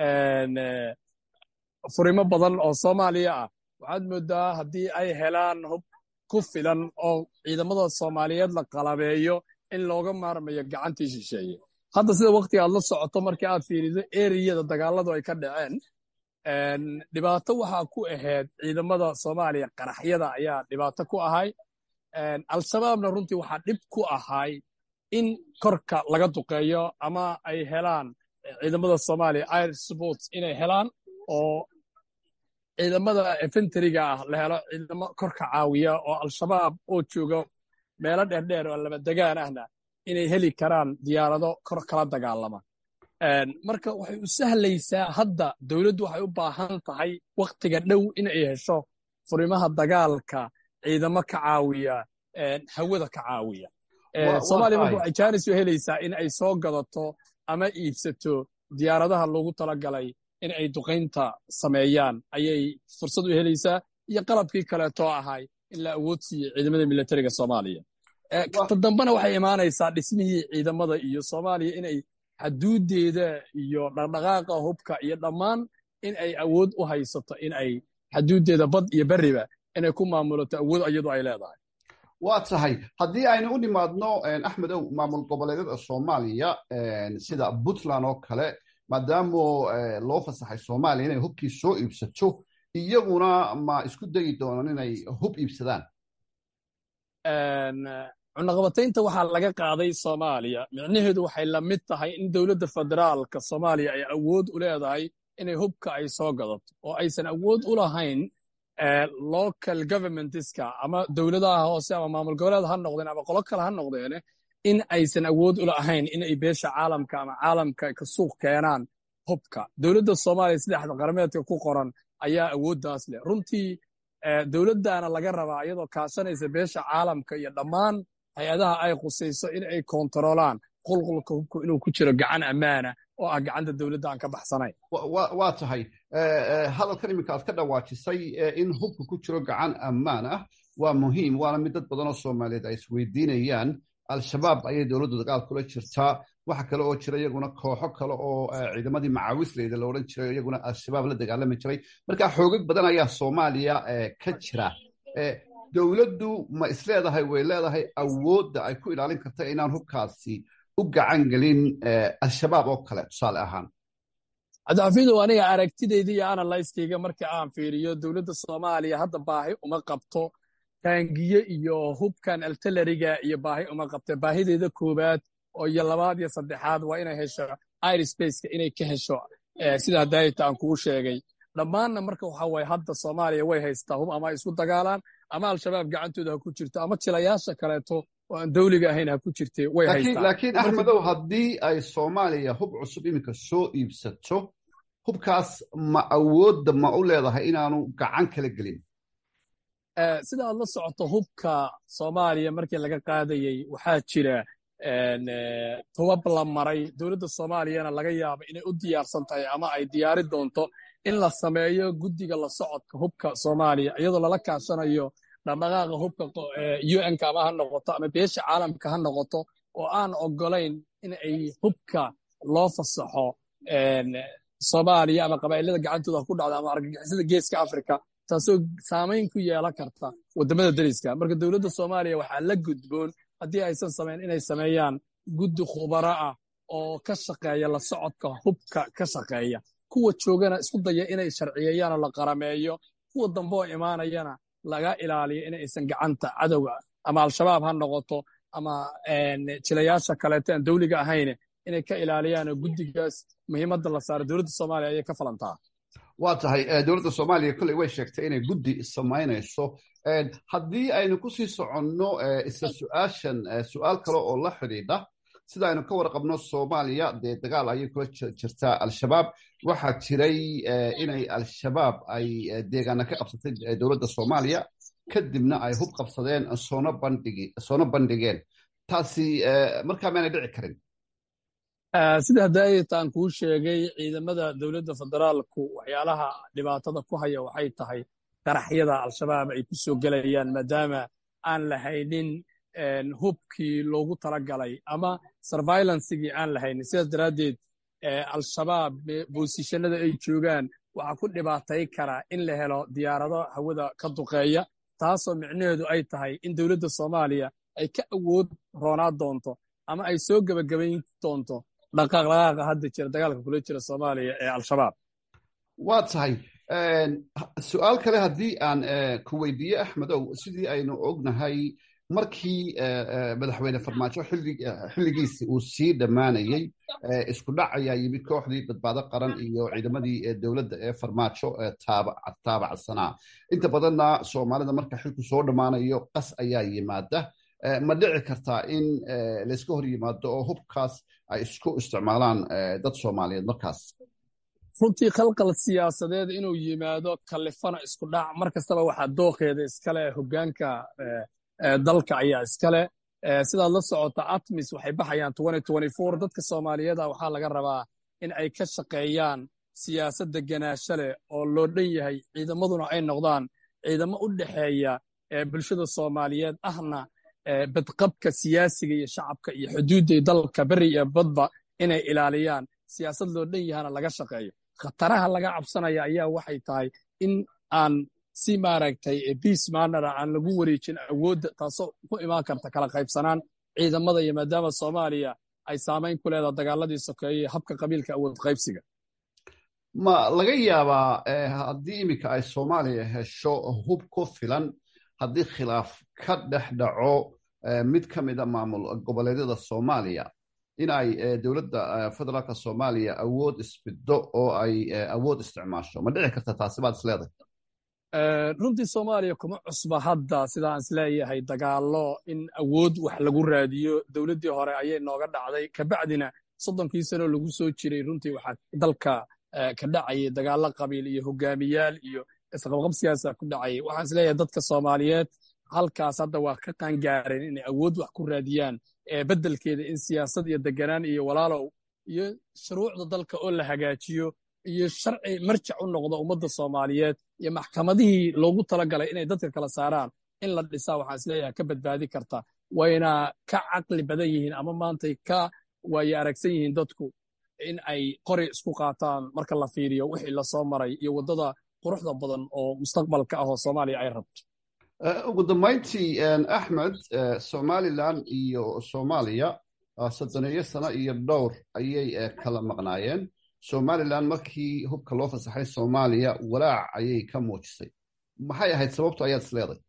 [SPEAKER 14] furimo badan oo soomaaliya ah waxaad moodaa haddii ay helaan hub ku filan oo ciidamada soomaaliyeed la qalabeeyo in looga maarmayo gacantii shisheeye hadda sida wakhtiga aad la socoto markii aad fiirido eriyada dagaaladu ay ka dhaceen dhibaato waxaa ku ahayd ciidamada soomaaliya qaraxyada ayaa dhibaato ku ahay al-shabaabna runtii waxaa dhib ku ahay in korka laga duqeeyo ama ay helaan ciidamada soomaaliya air sports inay helaan oo ciidamada efenteriga ah la helo ciidamo korka caawiya oo al-shabaab oo jooga meelo dheerdheer oo laba degaan ahna inay heli karaan diyaarado kor kala dagaalama marka waxay u sahlaysaa hadda dowladdu waxay u baahan tahay wakhtiga dhow inay hesho furimaha dagaalka ciidamo ka caawiya hawada ka caawiya soomaaliya marka waxay jaanis u helaysaa in ay soo gadato ama iibsato diyaaradaha loogu talagalay in ay duqaynta sameeyaan ayay fursad u helaysaa iyo qalabkii kaleetoo ahay in la awood siiye ciidamada militariga soomaaliya ta dambena waxay imaanaysaa dhismihii ciidamada iyo soomaaliya inay xaduudeeda iyo dhaqdhaqaaqa hubka iyo dhammaan in ay awood u haysato in ay xaduudeeda bad iyo beriba inay ku maamulato awood iyadu ay leedahay
[SPEAKER 13] waa tahay haddii aynu u nimaadno axmedow maamul goboleedyada soomaaliya sida puntland oo kale maadaamo loo fasaxay soomaaliya inay hubkii soo iibsato iyaguna ma isku dayi doonaan inay hub iibsadaan
[SPEAKER 14] cunaqabataynta waxaa laga qaaday soomaaliya micnaheedu waxay la mid tahay in dowladda federaalka soomaaliya ay awood u leedahay inay hubka ay soo gadato oo aysan awood u lahayn local governmentska ama dowladaha hoose ama maamul goboleed ha noqdeen ama qolo kale ha noqdeene in aysan awood u lahayn in ay beesha caalamka ama caalamka ka suuq keenaan hubka dowladda soomaaliya saddexda qarameedka ku qoran ayaa awooddaas leh runtii dowladdaana laga rabaa iyadoo kaashanaysa beesha caalamka iyo dhammaan hay-adaha ay khusayso in ay koontaroolaan qulqulka hubku inuu ku jiro gacan ammaana oo ah gacanta dowladda aan ka baxsanayn
[SPEAKER 13] waa tahay hadalkan iminka aad ka dhawaajisay in hubka ku jiro gacan ammaan ah waa muhiim waana mid dad badan oo soomaaliyeed ay isweydiinayaan al-shabaab ayay dowladdu dagaal kula jirtaa waxa kale oo jira iyaguna kooxo kale oo ciidamadii macaawisleyda la odhan jiray iyaguna al-shabaab la dagaalami jiray marka xoogag badan ayaa soomaaliya ka jira dowladdu ma isleedahay way leedahay awoodda ay ku ilaalin karta inaan hubkaasi u gacan gelin al-shabaab oo kale tusaale ahaan
[SPEAKER 14] cabdixafiidow aniga aragtidayda iyo analyskayga marka aan fiiriyo dowladda soomaaliya hadda baahi uma qabto taangiye iyo hubkan altalariga iyo baahi uma qabta baahideeda koowaad oo iyo labaad iyo saddexaad waa inay hesho irspaceka inay ka hesho sida daayita aan kuu sheegay dhammaanna marka waxa waye hadda soomaaliya way haystaa hub ama ay isku dagaalaan ama al-shabaab gacantooda ha ku jirto ama jilayaasha kaleeto oo aan dawliga ahayn ha ku jirte way haystaa
[SPEAKER 13] laakiin axmedow haddii ay soomaaliya hub cusub iminka soo iibsato hubkaas ma awoodda ma u leedahay inaanu gacan kala gelin
[SPEAKER 14] sida aad la socoto hubka soomaaliya markii laga qaadayey waxaa jira tubab la maray dowladda soomaaliyana laga yaaba inay u diyaarsan tahay ama ay diyaari doonto in la sameeyo guddiga la socodka hubka soomaaliya iyadoo lala kaashanayo dhaqdhaqaaqa hubka un-ka ama ha noqoto ama beesha caalamka ha noqoto oo aan ogolayn in ay hubka loo fasaxo soomaaliya ama qabaa'ilada gacantooda ku dhacdo ama argagixisada geeska afrika taasoo saamayn ku yeelan karta waddamada dariska marka dowladda soomaaliya waxaa la gudboon haddii aysan samayn inay sameeyaan guddi khubaro ah oo ka shaqeeya la socodka hubka ka shaqeeya kuwa joogana isku daya inay sharciyeeyaan oo la qarameeyo kuwa dambe oo imaanayana laga ilaaliyo in aysan gacanta cadowga ama al-shabaab ha noqoto ama jilayaasha kaleeto aan dawliga ahayne inay ka ilaaliyaan oo guddigaas muhiimadda la saaro dowladda soomaaliya ayay ka falantaa
[SPEAKER 13] waa tahay dowladda soomaaliya kolley way sheegtay inay guddi samaynayso haddii aynu ku sii soconno isla su-aashan su-aal kale oo la xidhiidha sida aynu ka warqabno soomaaliya dee dagaal ayay kula jirtaa al-shabaab waxaa jiray inay al-shabaab ay deegaana ka qabsatay dowladda soomaaliya kadibna ay hub qabsadeen soona bandhigeen taasi markaa maanay dhici karin
[SPEAKER 14] sida hadaayataan kuu sheegay ciidamada dowladda federaalku waxyaalaha dhibaatada ku haya waxay tahay qaraxyada al-shabaab ay ku soo gelayaan maadaama aan lahaynin hubkii loogu talagalay ama survailancegii aan lahaynin sidaas daraaddeed al-shabaab boosishanada ay joogaan waxaa ku dhibaatay karaa in la helo diyaarado hawada ka duqeeya taasoo micnaheedu ay tahay in dowladda soomaaliya ay ka awood roonaa doonto ama ay soo gebagabayn doonto dhaqaaqdhaqaaqa hadda jira dagaalka kula jira soomaaliya ee al-shabaab
[SPEAKER 13] waa tahay su-aal kale haddii aan ku weydiiye axmedow sidii aynu ognahay markii madaxweyne farmaajo xilligiisi uu sii dhammaanayey isku dhac ayaa yimid kooxdii badbaado qaran iyo ciidamadii dowladda ee farmaajo taabacsanaa inta badanna soomaalida marka xilku soo dhammaanayo qas ayaa yimaada ma dhici kartaa in layska hor yimaado oo hubkaas ay isku isticmaalaan dad soomaaliyeed markaas
[SPEAKER 14] runtii khalqal siyaasadeed inuu yimaado kalifana isku dhac mar kastaba waxaa dooqeeda iskale hoggaanka dalka ayaa iskale sidaad la socota atmis waxay baxayaan dadka soomaaliyeed ah waxaa laga rabaa in ay ka shaqeeyaan siyaasad deganaasho leh oo loo dhan yahay ciidamaduna ay noqdaan ciidamo u dhexeeya bulshada soomaaliyeed ahna badqabka siyaasiga iyo shacabka iyo xuduudday dalka beri iyo badba inay ilaaliyaan siyaasad loo dhan yahana laga shaqeeyo khataraha laga cabsanaya ayaa waxay tahay in aan si maaragtay biis maanara aan lagu wareejin awoodda taasoo ku imaan karta kala qaybsanaan ciidamada iyo maadaama soomaaliya ay saamayn ku leedaha dagaaladii sokeeye habka qabiilka awood qaybsiga
[SPEAKER 13] ma laga yaabaa haddii iminka ay soomaaliya hesho hub ku filan haddii khilaaf ka dhex dhaco mid ka mida maamul goboleedyada soomaaliya in ay dowladda federaalka soomaaliya awood isbiddo oo ay awood isticmaasho ma dhici karta taasi baad isleedahay
[SPEAKER 14] runtii soomaaliya kuma cusba hadda sidaan isleeyahay dagaallo in awood wax lagu raadiyo dowladdii hore ayay nooga dhacday kabacdina soddonkii sano lagu soo jiray runtii waxaa dalka ka dhacayay dagaallo qabiil iyo hogaamiyaal iyo isqabqab siyaasa ku dhacayay waxaan isleeyahay dadka soomaaliyeed halkaas hadda waa ka qaangaareen inay awood wax ku raadiyaan beddelkeeda in siyaasad iyo deganaan iyo walaalow iyo shuruucda dalka oo la hagaajiyo iyo sharci marjac u noqdo ummadda soomaaliyeed iyo maxkamadihii loogu talagalay inay dadka kala saaraan in la dhisaa waxaan isleeyahay ka badbaadi karta wayna ka caqli badan yihiin ama maantay ka waaye aragsan yihiin dadku in ay qori isku qaataan marka la fiiriyo wixii lasoo maray iyo waddada quruxda badan oo mustaqbalka ah oo soomaaliya ay rabto
[SPEAKER 13] ugu dambayntii axmed somalilan iyo soomaaliya soddoneeyo sano iyo dhowr ayay kala maqnaayeen somalilan markii hubka loo fasaxay soomaaliya walaac ayay ka muujisay maxay ahayd sababtu ayaad is leedahay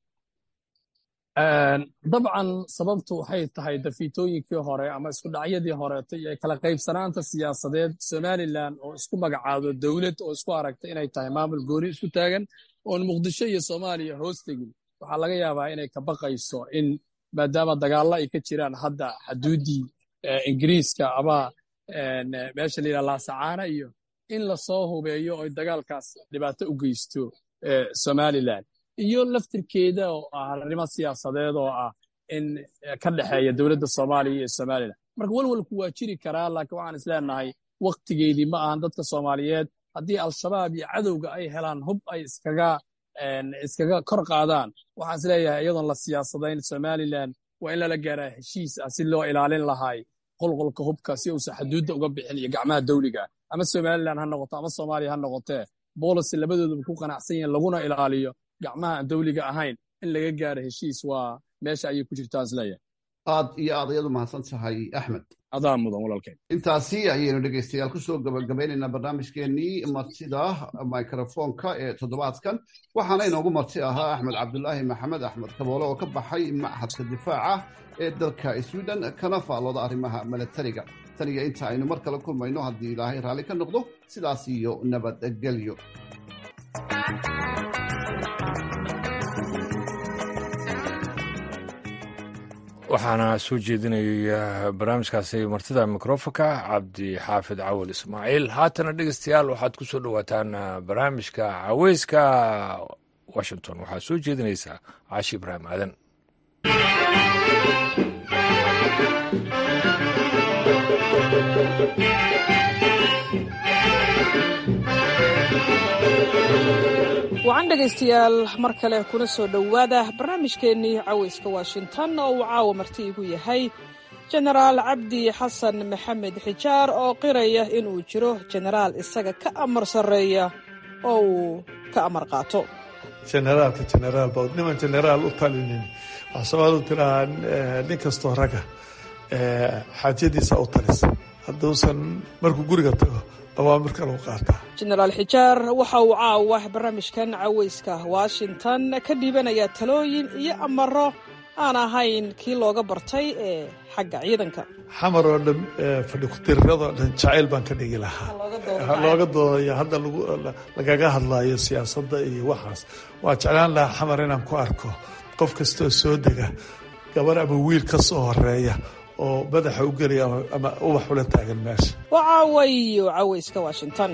[SPEAKER 14] dabcan sababtu waxay tahay dafiitooyinkii hore ama isku dhacyadii horeeto iyo kala qaybsanaanta siyaasadeed somalilan oo isku magacaado dowlad oo isku aragta inay tahay maamul gooni isku taagan oon muqdisho iyo soomaaliya hoos tegin waxaa laga yaabaa inay ka baqayso in maadaama dagaallo ay ka jiraan hadda xaduuddii ingiriiska ama meesha layidhaha laasacaana iyo in lasoo hubeeyo oy dagaalkaas dhibaato u geysto somalilan iyo laftirkeeda oo ah arrimo siyaasadeed oo ah in ka dhexeeya dowladda soomaaliya iyo somalilan marka welwelku waa jiri karaa laakiin waxaan isleenahay waktigeedii ma ahan dadka soomaaliyeed haddii al-shabaab iyo cadowga ay helaan hub ay iskaga iskaga kor qaadaan waxaan isleeyahay iyadoon la siyaasadayn somalilan waa in lala gaaraa heshiis ah si loo ilaalin lahay qolqolka hubka si uusan xaduudda uga bixin iyo gacmaha dawliga ama somalilan ha noqoto ama soomaaliya ha noqotee boolicy labadooduba ku qanacsan yihiin laguna ilaaliyo gacmaha aan dawliga ahayn in laga gaaro heshiis waa meesha ayay ku jirtaan isleeyahay
[SPEAKER 13] aad iyo aad ayadu mahadsan tahay axmed
[SPEAKER 14] adaa mudan walaalkeen
[SPEAKER 13] intaasi ayaynu dhegaystayaal kusoo gabagabeynaynaa barnaamijkeenii martida microfoonka ee toddobaadkan waxaana inoogu marti ahaa axmed cabdulaahi maxamed axmed kaboole oo ka baxay machadka difaaca ee dalka sweden kana faallooda arrimaha milatariga tan iyo inta aynu mar kale kulmayno haddii ilaahay raalli ka noqdo sidaas iyo nabadgelyo
[SPEAKER 1] waxaana soo jeedinaya barnaamijkaasi martida mikrofonka cabdi xaafid cawal ismaaciil haatana dhegeystayaal waxaad ku soo dhowaataan barnaamijka caweyska washington waxaa soo jeedinaysaa caashi ibraahim aadan
[SPEAKER 15] wacan dhegaystayaal mar kale kuna soo dhowaada barnaamijkeennii caweyska washington oo uu caawa marti igu yahay jenaraal cabdi xasan maxamed xijaar oo qiraya inuu jiro jenaraal isaga ka amar sarreeya oo uu ka amar qaato
[SPEAKER 16] jenaraalka jenaraal ba niman jenaraal u talinin waxaa soomaalidu tirahaa nin kastoo raga xaajadiisa u talisa hadduusan markuu guriga tago awaamirka lagu qaataa
[SPEAKER 15] jenaraal xijaar waxa uu caawa barnaamijkan caweyska washington ka dhiibanayaa talooyin iyo amaro aan ahayn kii looga bartay ee xagga ciidanka
[SPEAKER 16] xamar oo dhan fadhi ku-tiriradoo dhan jacayl baan ka dhigi lahaa looga doodaya hadda lagaga hadlayo siyaasadda iyo waxaas waa jeclaan lahaa xamar inaan ku arko qof kastoo soo dega gabar ama wiil ka soo horeeya oo madaxa u gelaya ama ubax ula taagan meesha
[SPEAKER 15] waa caawayo caweyska washington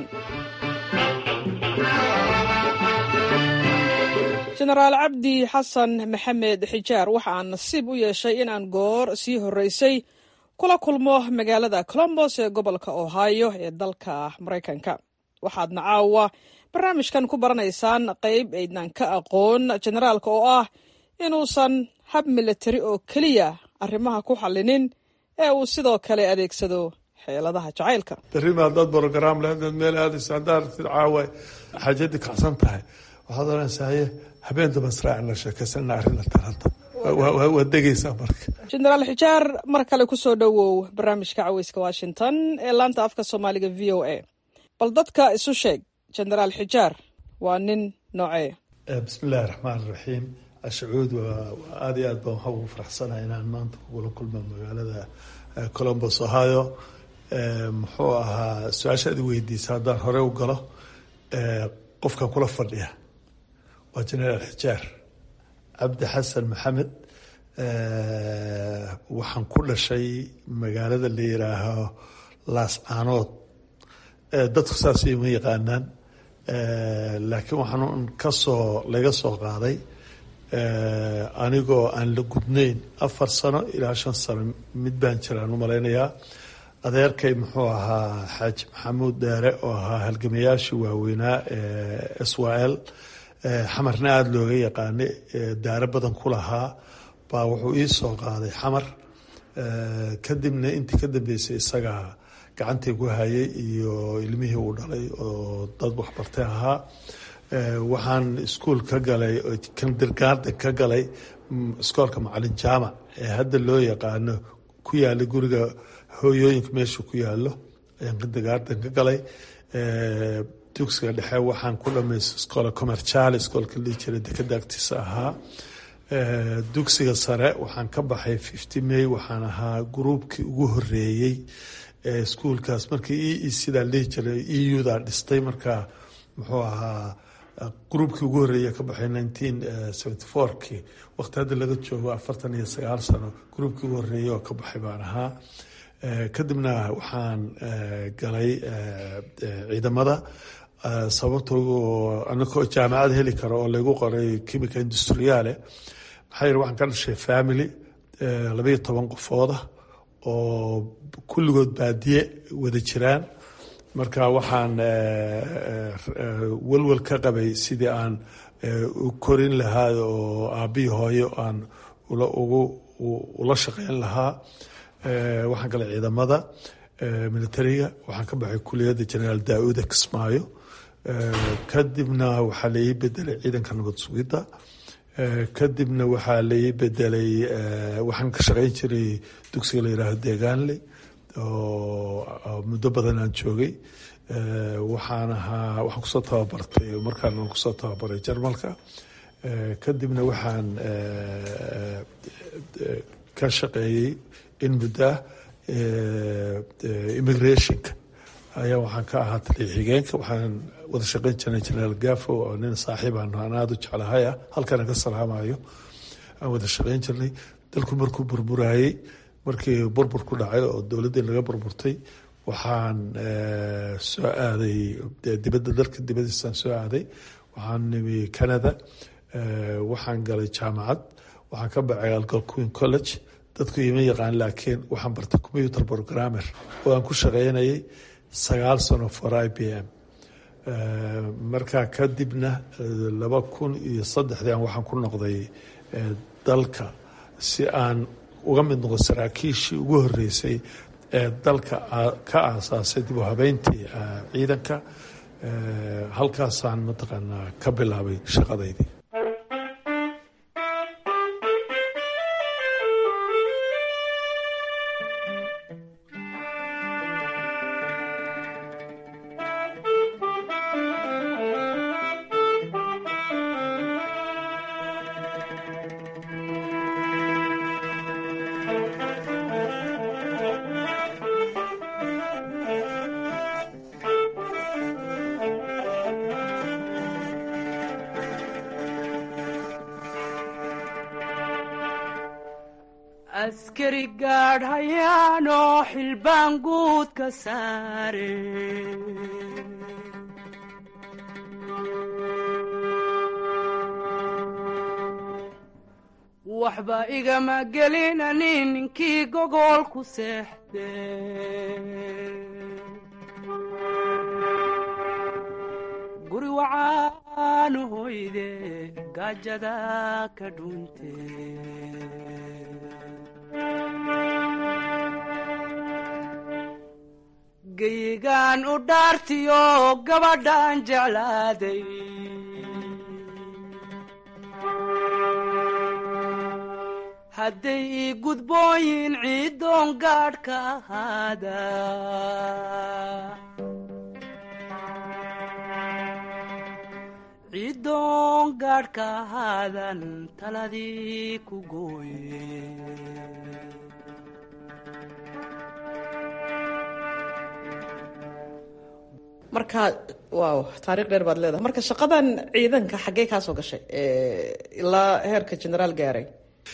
[SPEAKER 15] jenaraal cabdi xasan maxamed xijaar waxa aan nasiib u yeeshay in aan goor sii horreysay kula kulmo magaalada colombos ee gobolka ohio ee dalka maraykanka waxaadna caawa barnaamijkan ku baranaysaan qayb aydnan ka aqoon jenaraalka oo ah inuusan hab milatari oo keliya arrimaha ku xallinin ee uu sidoo kale adeegsado xeeladaha jacaylka
[SPEAKER 16] darima haddaad brograam le hadaad meel aadayso haddaad aragtid caawa xaajadii kacsan tahay waxaad oranaysaye habeen damba israacin la sheekaysana arrinna taranta waad degaysaa marka
[SPEAKER 15] jenaraal xijaar mar kale ku soo dhowow barnaamijka caweyska washington ee laanta afka soomaaliga v o a bal dadka isu sheeg jenaraal xijaar waa nin noocee
[SPEAKER 16] bismi illaahi raxmaan raxiim ashcuud waa aada iyo aad baan waxaa ugu faraxsanahay inaan maanta kugula kulma magaalada colombos ohio muxuu ahaa su-aasha ad i weydiisa haddaan hore u galo qofkan kula fadhiya waa generaal xijaar cabdi xasan maxamed waxaan ku dhashay magaalada la yiraaho laascaanood dadku saas ima yaqaanaan laakiin waxaan kasoo laga soo qaaday anigoo aan la gudnayn afar sano ilaa shan sano mid baan jiraan u malaynayaa adeerkay muxuu ahaa xaaji maxamuud deere oo ahaa halgamayaashii waaweynaa s w l xamarna aada looga yaqaanay daaro badan ku lahaa baa wuxuu ii soo qaaday xamar kadibna intii ka dambeysay isagaa gacantii ku hayay iyo ilmihii uu dhalay oo dad waxbartay ahaa waxaan iskuol ka galay kindergarden ka galay iskoolka macalin jaamac ee hadda loo yaqaano ku yaala guriga hooyooyinka meesha ku yaalo ayaan kindergarden ka galay dugsiga dhexe waxaan ku dhamaystay iskoola commercial iskoolka lii jira dekada agtiisa ahaa dugsiga sare waxaan ka baxay fifty may waxaan ahaa gruubkii ugu horeeyey iskuolkaas markii e sidaa lihi jiray e uda dhistay markaa muxuu ahaa gruubkii ugu horreeya ka baxay nineteen seventy fourkii waqti hadda laga joogo afartan iyo sagaal sano gruubkii ugu horreeyay oo ka baxay baan ahaa kadibna waxaan galay ciidamada sababtoo anakoo jaamacad heli karo oo lagu qoray chimica industriale maxaa yidhi waxaan ka dhashay family labayo toban qofooda oo kulligood baadiye wada jiraan marka waxaan welwel ka qabay sidii aan u korin lahaa oo aabbihi hooyo aan ugu ula shaqeyn lahaa waxaan galay ciidamada militariga waxaan ka baxay kuliyadda generaal daa-uda kismaayo kadibna waxaa la ii bedelay ciidanka nabad sugidda kadibna waxaa la ii bedelay waxaan ka shaqeyn jiray dugsiga la yihaaho deegaanle oo muddo badan aan joogay waxaan ahaa waxaan kusoo tababartay markaan aan kusoo tababaray jarmalka kadibna waxaan ka shaqeeyey in muddoah immigrationka ayaa waxaan ka ahaa taliya xigeenka waxaan wada shaqeyn jirnay generaal gafo oo nin saaxiib aan aan aada u jeclahay ah halkana ka salaamayo aan wada shaqeyn jirnay dalku markuu burburayey markii burbur ku dhacay oo dowladdii laga burburtay waxaan soo aaday dibadda dalka dibadiisaan soo aaday waxaan nimi canada waxaan galay jaamacad waxaan ka baxay algal queen college dadku ima yaqaan laakiin waxaan bartay computer programmer oo aan ku shaqeynayay sagaal sano for i b m markaa kadibna laba kun iyo saddexdii aan waxaan ku noqday dalka si aan uga mid noqo saraakiishii ugu horeysay ee dalka ka aasaasay dib u habeyntii ciidanka halkaasaan mataqaanaa ka bilaabay shaqadaydii
[SPEAKER 17] askari gaadh hayaanoo xilbaan guud ka saare waxba igama gelinani ninkii gogol ku seexde guri wacaanu hoyde gaajada ka dhunte geyigaan u dhaartiyo gabadhaan jeclaaday hadday ii gudbooyin ciiddoon gaadh ka ahaada ciidoon gaadhka ahaadan taladii ku gooye
[SPEAKER 15] marka waaw taariikh dheer baad leedahay marka shaqadan ciidanka xaggee kaa soo gashay ilaa heerka generaal gaaray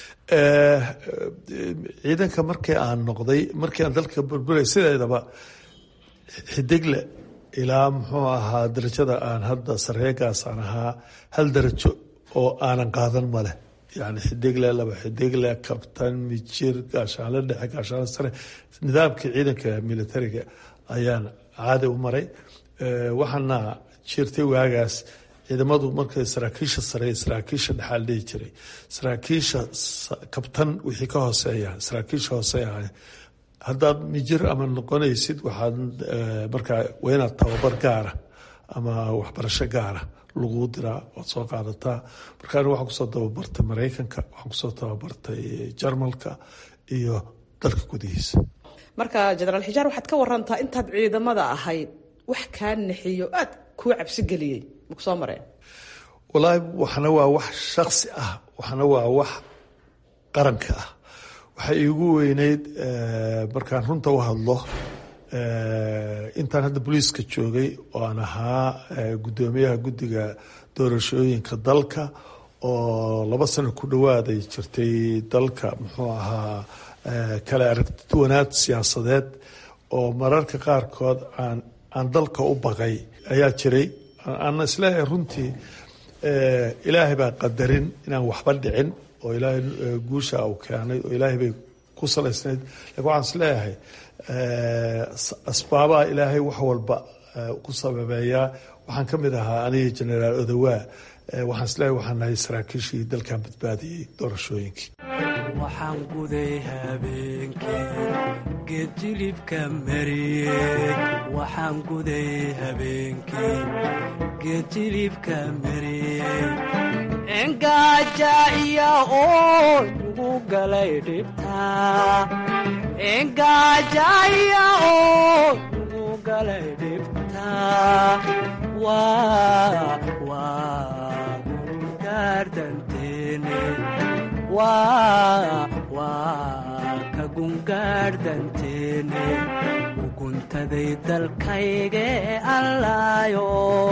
[SPEAKER 16] ciidanka markii aan noqday markii aan dalka burburay sideedaba xidigle ilaa muxuu ahaa darajada aan hadda sareegaas aan ahaa hal darajo oo aanan qaadan male yani xidigle laba xidigle kabtan mijir gaashaanle dhexe gaashaanle sare nidaamkii ciidanka militariga ayaan caadi u maray waxaana jirtay waagaas ciidamadu markay saraakiisha sare saraakiisha dhexaal dhihi jiray saraakiisha kabtan wixii ka hooseeya saraakiisha hooseeya haddaad mijir ama noqonaysid waxaad markaa waa inaad tababar gaara ama waxbarasho gaara lagu diraa ood soo qaadataa marka aniga waxaan kusoo tababartay maraykanka waxaan kusoo tababartay jarmalka iyo dalka gudihiisa
[SPEAKER 15] marka generaal xijaar waxaad ka warantaa intaad ciidamada ahayd wax kaa naxiyo aad kuu cabsi geliyey maku soo mareen
[SPEAKER 16] wallaahi waxna waa wax shaksi ah waxna waa wax qaranka ah waxay iigu weyneyd markaan runta u hadlo intaan hadda booliiska joogay oo aan ahaa guddoomiyaha guddiga doorashooyinka dalka oo laba sano ku dhawaaday jirtay dalka muxuu ahaa kale aragtiwanaad siyaasadeed oo mararka qaarkood aan aan dalka u baqay ayaa jiray aana isleeyahay runtii ilaahay baa qadarin inaan waxba dhicin oo ilaahay guusha uu keenay oo ilaahay bay ku salaysnayd lakin waxaan isleeyahay asbaabaha ilaahay wax walba ku sababeeyaa waxaan ka mid ahaa aniga generaal odawaa waxaan isleeyahay waxaan nahay saraakiishii dalkan badbaadiyey doorashooyinkii
[SPEAKER 17] waxaan guday habeenkii geed jilibka mariyey waxaan guday habeenkii geed jilibka mariyey engaaja iya oo igu galay dhibta engaaja iya oo igu galay dhibta waa waa gaardanteene waa waa ka gungaardhanteene uguntaday dalkayge allaayo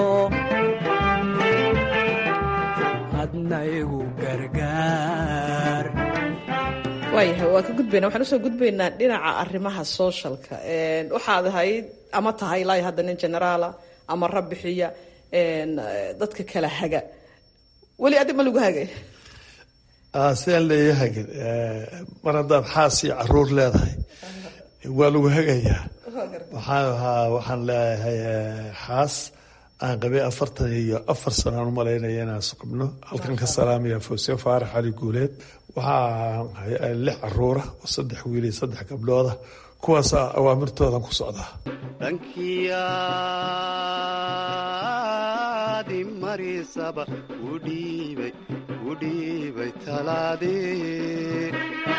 [SPEAKER 17] adna igu gargaar
[SPEAKER 15] waayahay waa ka gudbayna waxaan usoo gudbaynaa dhinaca arrimaha sooshalka waxaad ahayd ama tahay ilaa hadda nin generaala ama rabbixiya dadka kala haga weli adi ma lagu hagay
[SPEAKER 16] sidaan leeyahay mar haddaad xaas iyo caruur leedahay waa lagu hagayaa waxaan ahaa waxaan leeyahay xaas aan qabay afartan iyo afar sano aan u malaynaya inaan isqabno halkan ka salaamaya fawse faarax cali guuleed waxaa lix caruura oo saddex wiil iyo saddex gabdhooda kuwaasa awaamirtoodan ku socdaa
[SPEAKER 18] dhankiyaadi marisaba udhiibay udhiibay talaadee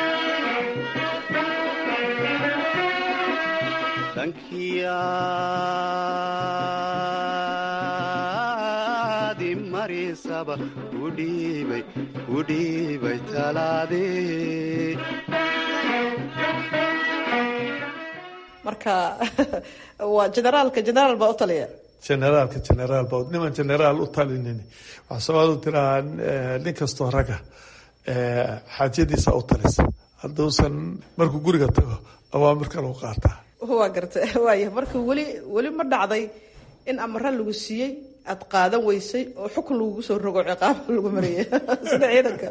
[SPEAKER 18] dhankiyaadi marisaba udhiibay udhiibay talaadee
[SPEAKER 15] marka waa generaalka generaal baa u taliya
[SPEAKER 16] generaalka generaal ba niman generaal u talinin waxaa soomaalidu tiraa nin kastoo raga xaajadiisa u talisa hadduusan markuu guriga tago awaamir kale u qaataa
[SPEAKER 15] waa garta waaya marka weli weli ma dhacday in amara lagu siiyey aad qaadan weysay oo xukun lagugu soo rogo ciqaaba lagu mariyay sida ciidanka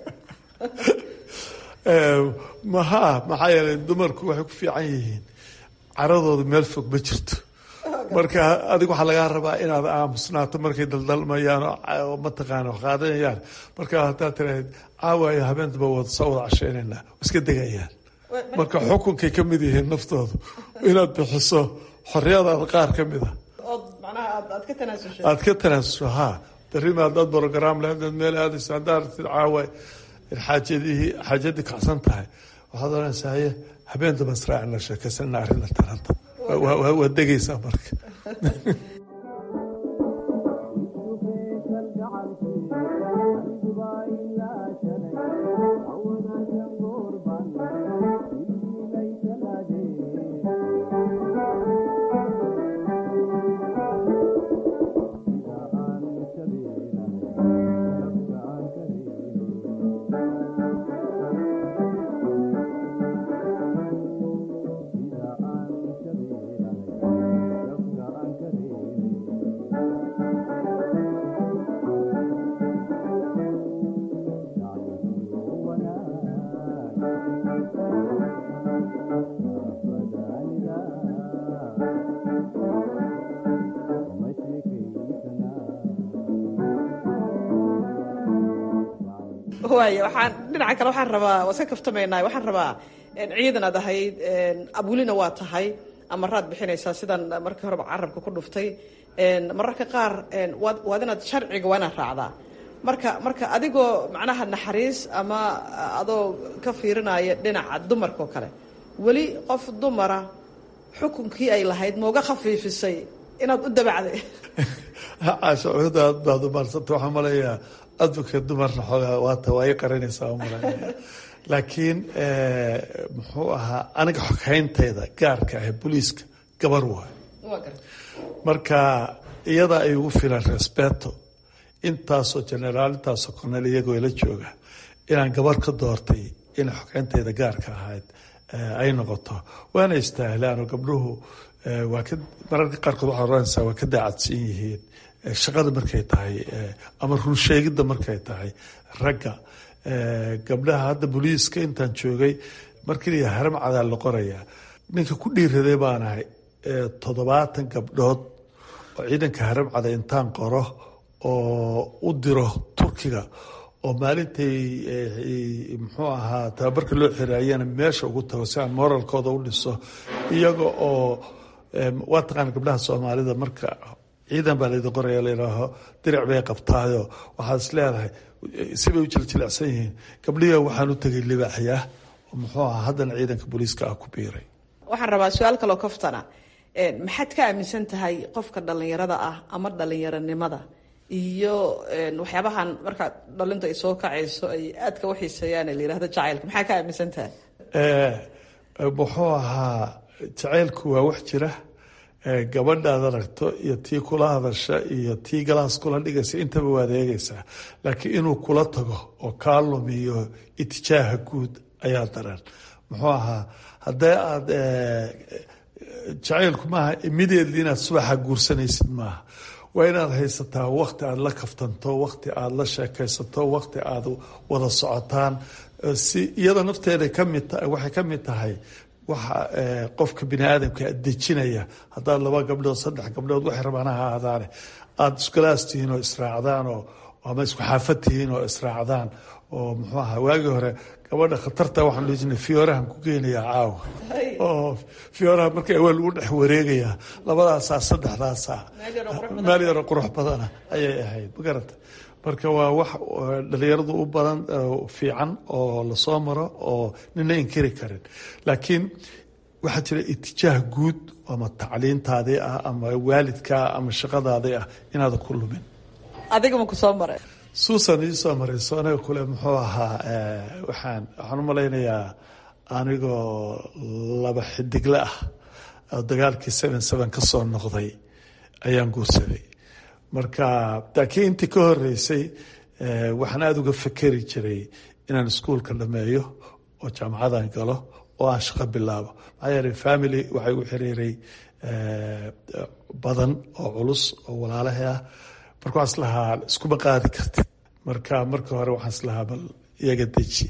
[SPEAKER 16] maha maxaa yeelay dumarku waxay ku fiican yihiin caradooda meel fog ma jirto marka adiga waxaa lagaa rabaa inaad aamusnaato markay daldalmayaan oo mataqaana wax qaadanayaan marka haddaad tiraahd caawaayo habeentaba wada soo wada casheynaynaa iska degayaan marka xukunkay ka mid yihiin naftoodu inaad bixiso xorriyadaada qaar ka mid a aad ka tanaasusho ha berrima haddaad brogram lehed meel aadayso haddaad aragtid caawa xaajadihii xaajadii kacsan tahay waxaad oranaysaa haye habeen daba israacina sheekaysana arrinna taranta waa degaysaa marka
[SPEAKER 15] waaya waxaan dhinaca kale waxaan rabaa waa iska kaftamaynaa waxaan rabaa ciidan aad ahayd abulina waa tahay amaraad bixinaysaa sidan markii horeba carabka ku dhuftay mararka qaar waad inaad sharciga waa inaad raacdaa marka marka adigoo macnaha naxariis ama adoo ka fiirinaya dhinaca dumarka oo kale weli qof dumara xukunkii ay lahayd mauga khafiifisay inaad u dabacday
[SPEAKER 16] caashacuuda aad baad u maarsanta waxaan maleeyaa advocate dumarna xoogaa waata waa ii qaranaysaa umalaya laakiin muxuu ahaa aniga xogayntayda gaarka ah booliiska gabar waay marka iyadaa ay ugu filan respeto intaasoo generaal intaasoo cornel iyagoo ila jooga inaan gabar ka doortay inay xogayntayda gaarka ahayd ay noqoto waana istaahlaanoo gabdhuhu waa ka mararka qaarkood waxaad oranaysaa waa ka daacadsan yihiin shaqada markay tahay ama runsheegidda markay tahay ragga gabdhaha hadda booliiska intaan joogay markii la haram cadaa la qorayaa ninka ku dhiiraday baan ahay toddobaatan gabdhood oo ciidanka haram cada intaan qoro oo u diro turkiga oo maalintay muxuu ahaa tababarka loo xiraayana meesha ugu tago si aan moralkooda u dhiso iyaga oo waa taqaana gabdhaha soomaalida marka ciidan baa laydin qoraya layidhaaho diric bay qabtaayo waxaad is leedahay sibay u jiljilicsan yihiin gabdhihi waxaan u tegay libaaxyaa muxuu ahaa haddana ciidanka booliiska ah ku biiray
[SPEAKER 15] waxaan rabaa su-aal kaloo kaftana maxaad ka aaminsan tahay qofka dhallinyarada ah ama dhallinyaronimada iyo waxyaabahan marka dhalinta ay soo kacayso ay aadka u xiiseeyaan la yihahdo jacaylka maxaa ka aaminsan tahay
[SPEAKER 16] muxuu ahaa jacaylku waa wax jira gabadhaad aragto iyo tii kula hadasha iyo tii galaas kula dhigaysa intaba waad eegaysaa laakiin inuu kula tago oo kaa lumiyo itijaaha guud ayaa daran muxuu ahaa haddee aad jacaylku maaha immediately inaad subaxa guursanaysid maaha waa inaad haysataa wakti aad la kaftanto wakti aad la sheekaysato wakti aad wada socotaan si iyada nafteeda kamid waxay ka mid tahay waxa qofka bini aadamka dejinaya haddaad laba gabdhood saddex gabdhood waxay rabaan ha ahaadaane aada iskulaas tihiin oo israacdaan oo ama isku xaafad tihiin oo israacdaan oo muxuu ahaa waagii hore gabadha khatarta waxaan dhihi jirnay fiyoorahan ku geynayaa caawa oo fiyooraha marka waa lagu dhex wareegayaa labadaasaa saddexdaasaa meel yaroo qurux badana ayay ahayd ma garata marka waa wax dhalinyaradu u badan fiican oo lasoo maro oo nina inkiri karin laakiin waxaa jira itijaah guud ama tacliintaadii ah ama waalidkaa ama shaqadaadii ah inaadan ku lumin
[SPEAKER 15] adigama ku soo maray
[SPEAKER 16] suusan iisoo marayso aniga kule muxuu ahaa waxaan waxaan u malaynayaa anigoo laba xidigle ah oo dagaalkii seven seven ka soo noqday ayaan guursaday marka laakiin intii ka horeysay waxaan aada uga fekeri jiray inaan iskuolka dhameeyo oo jaamacadan galo oo aan shaqo bilaabo maxaa yeelay family waxay u xiriiray badan oo culus oo walaalaha ah marka waxaan islahaa iskuma qaadi kartid marka marka hore waxaan islahaa bal iyaga deji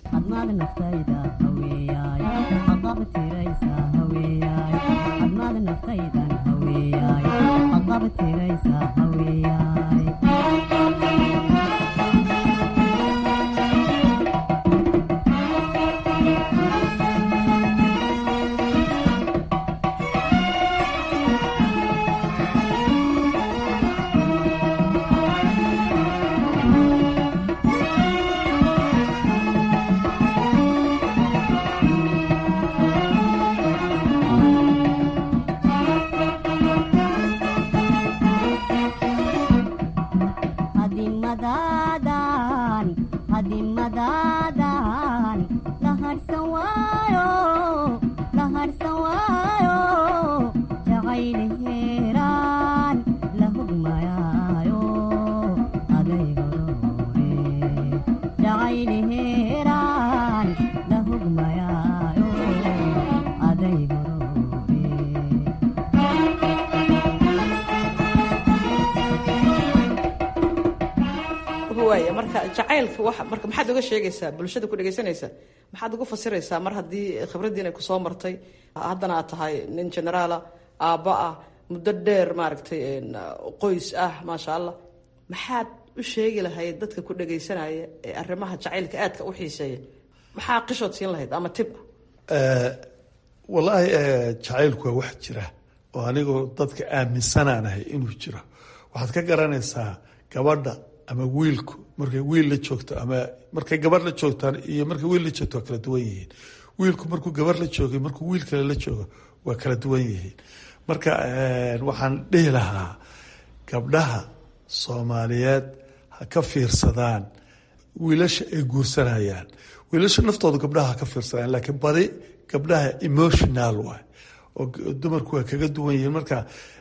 [SPEAKER 15] marka jacaylka wax marka maxaad uga sheegaysaa bulshada ku dhegaysanaysa maxaad ugu fasiraysaa mar haddii khibraddiin ay kusoo martay haddana aad tahay nin generaala aabba ah muddo dheer maaragtay qoys ah maasha allah maxaad u sheegi lahayd dadka ku dhagaysanaya ee arrimaha jacaylka aadka u xiiseeya maxaa qishood siin lahayd ama tib
[SPEAKER 16] wallaahi jacaylku waa wax jira oo anigoo dadka aaminsanaanahay inuu jiro waxaad ka garanaysaa gabadha ama wiilku markay wiil la joogto ama markay gabarh la joogtaan iyo markay wiil la joogto waa kala duwan yihiin wiilku markuu gabarh la joogay markuu wiil kale la joogo waa kala duwan yihiin marka waxaan dhihi lahaa gabdhaha soomaaliyeed ha ka fiirsadaan wiilasha ay guursanayaan wiilasha naftooda gabdhaha ha ka fiirsadaan laakiin badi gabdhaha emotional waay oo dumarku waa kaga duwan yihiin marka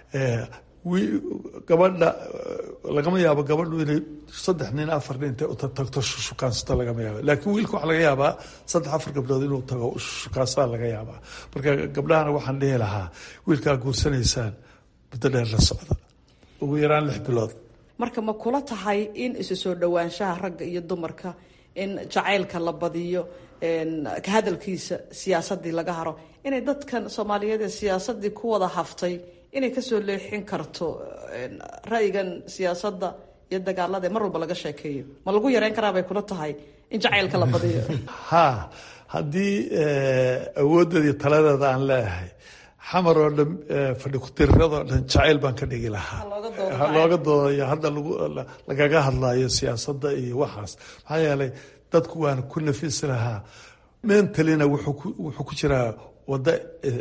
[SPEAKER 16] gabadha lagama yaabo gabadhu inay saddex nin afar nin intay utagto shukaansata lagama yaaba laakiin wiilka waxaa laga yaabaa saddex afar gabdhood inuu tago shukaansada laga yaabaa marka gabdhahana waxaan dhihi lahaa wiilkaa guursanaysaan muddo dheer la socda ugu yaraan lix bilood
[SPEAKER 15] marka ma kula tahay in isu soo dhowaanshaha ragga iyo dumarka in jacaylka la badiyo ka hadalkiisa siyaasadii laga haro inay dadkan soomaaliyeed ee siyaasadii ku wada haftay inay kasoo leexin karto ra'yigan siyaasadda iyo dagaalada mar walba laga sheekeeyo ma lagu yareyn karaa bay kula tahay in jacaylka la badiyo
[SPEAKER 16] ha haddii awoodeeda iyo taladeeda aan leeyahay xamar oo dhan fadhi ku-tiriradoo dhan jacayl baan ka dhigi lahaa looga doodayo hadda lagaga hadlayo siyaasadda iyo waxaas maxaa yeelay dadku waana ku nafisi lahaa mentalina wuxuu ku jiraa wado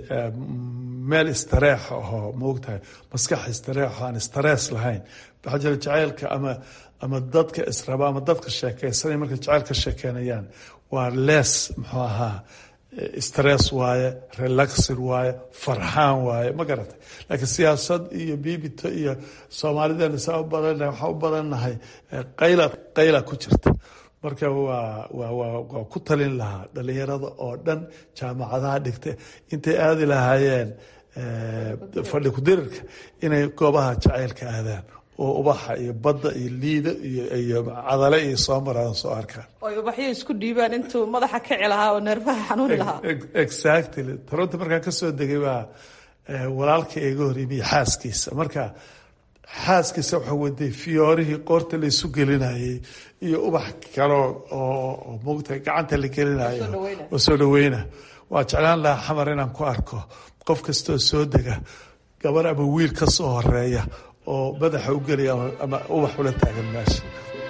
[SPEAKER 16] meel istareex ahoo maogtahay maskax istareexo aan istarees lahayn waxaa jira jacaylka ama ama dadka israba ama dadka sheekeysanay markay jacayl ka sheekeynayaan waa lees muxuu ahaa stress waaye relaxir waaye farxaan waaye ma garatay laakiin siyaasad iyo biibito iyo soomaalidana saa u badan waxaa u badannahay qayla qayla ku jirta marka waa waa waa waa ku talin lahaa dhalinyarada oo dhan jaamacadaha dhigta intay aadi lahaayeen fadhi ku-dirirka inay goobaha jacaylka aadaan oo ubaxa iyo badda iyo liida iyo iyo cadale iyo soo maraan soo arkaan
[SPEAKER 15] oy ubaxyo isku dhiibaan intuu madaxa kici lahaa oo neerfaha xanuuni lahaa
[SPEAKER 16] exactly toronto markaan kasoo degay baa walaalka iga hor yimi xaaskiisa marka xaaskiisa waxaa waday fiyoorihii qoorta la isu gelinayay iyo ubax kale oo mogtahay gacanta la gelinayo oo soo dhaweyna waa jeclaan lahaa xamar inaan ku arko qof kastoo soo dega gabar ama wiil ka soo horeeya oo madaxa u gelaya ama ubax ula taagan meesha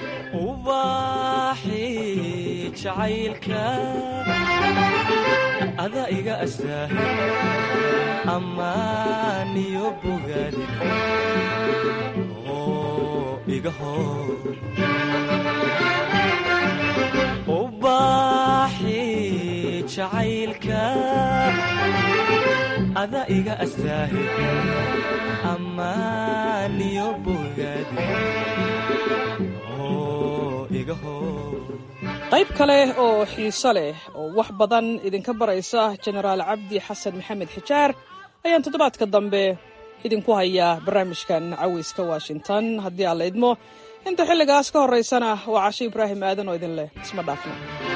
[SPEAKER 19] ubaxi jacaylka ada iga astaahi ammaan iyo bogaadi oo iga hor ubaxi jacaylka ada iga astaahi ammaan iyo bogaadi oo iga hor
[SPEAKER 15] qayb kale oo xiiso leh oo wax badan idinka baraysa jenaraal cabdi xasan maxamed xijaar ayaan toddobaadka dambe idinku hayaa barnaamijkan caweyska washington haddii aan la idmo inta xilligaas ka horraysana waa cashe ibraahim aadan oo idin leh isma dhaafno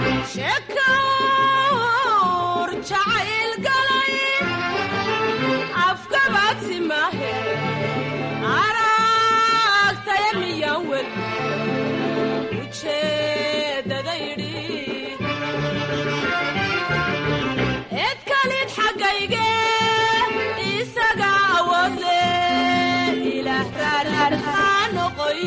[SPEAKER 20] edkalid xaggayge isaga awoodle ilaah raararhaa noqoy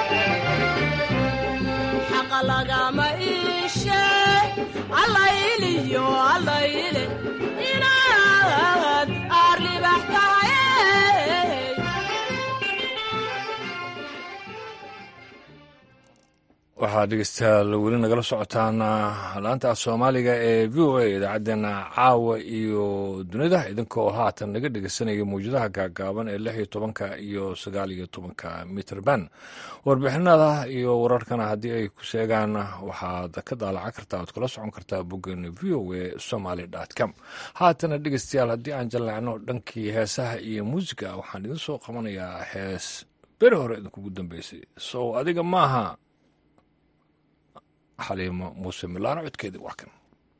[SPEAKER 20] xaqa lagama iishe allayliyo allayle inaad aarlibax tahay
[SPEAKER 1] waxaad dhegeystayaal weli nagala socotaan laanta af soomaaliga ee v o a idaacaddeenna caawa iyo dunida idinkoo haatan naga dhegeysanaya mawjadaha gaagaaban ee lix iyo tobanka iyo sagaal iyo tobanka mitrband warbixinada iyo wararkana haddii ay ku sheegaan waxaad ka daalacan kartaa oad kala socon kartaa boggeena v o a somaly com haatana dhegeystayaal haddii aan jallacno dhankii heesaha iyo muusiga waxaan idin soo qabanayaa hees beri hore idinkugu dambeysay sow adiga maaha xaliimo muuse milaano codkeedii waa kan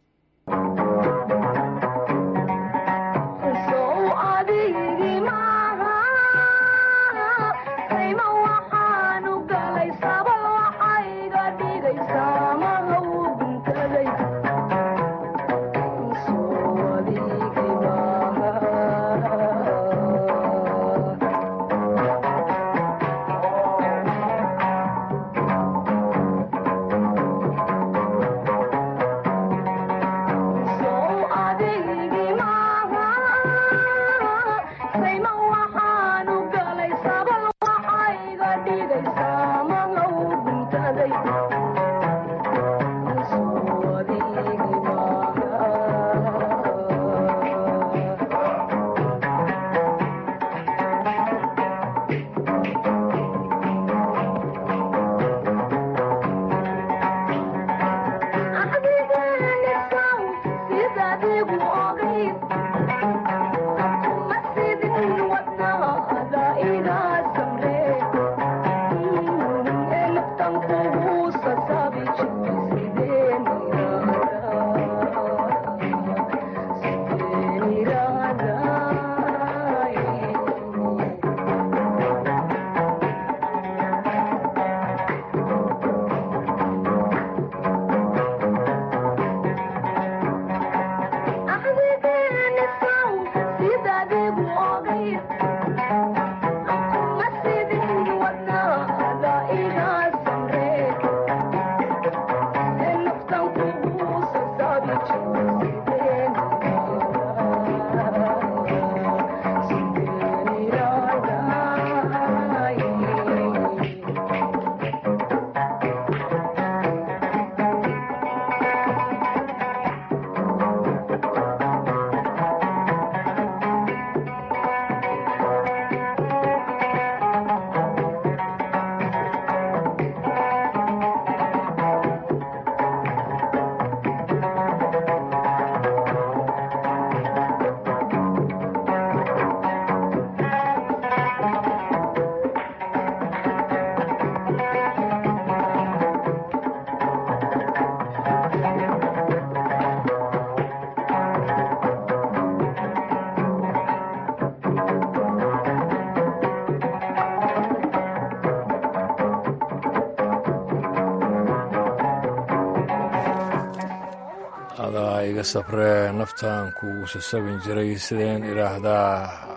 [SPEAKER 1] adaa iga sabree naftan kugu sasabin jiray sideen idhaahdaa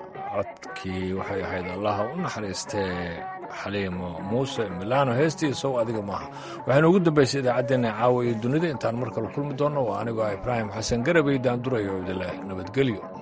[SPEAKER 1] codkii waxay ahayd allaha u naxariistee xaliimo muuse milaano heestiisow adiga maaha waxaynu ugu dambaysay idaacaddeenna caawa iyo dunida intaan mar kale kulmi doonno waa anigoo ah ibraahim xasan garabay daandurayo idileh nabadgelyo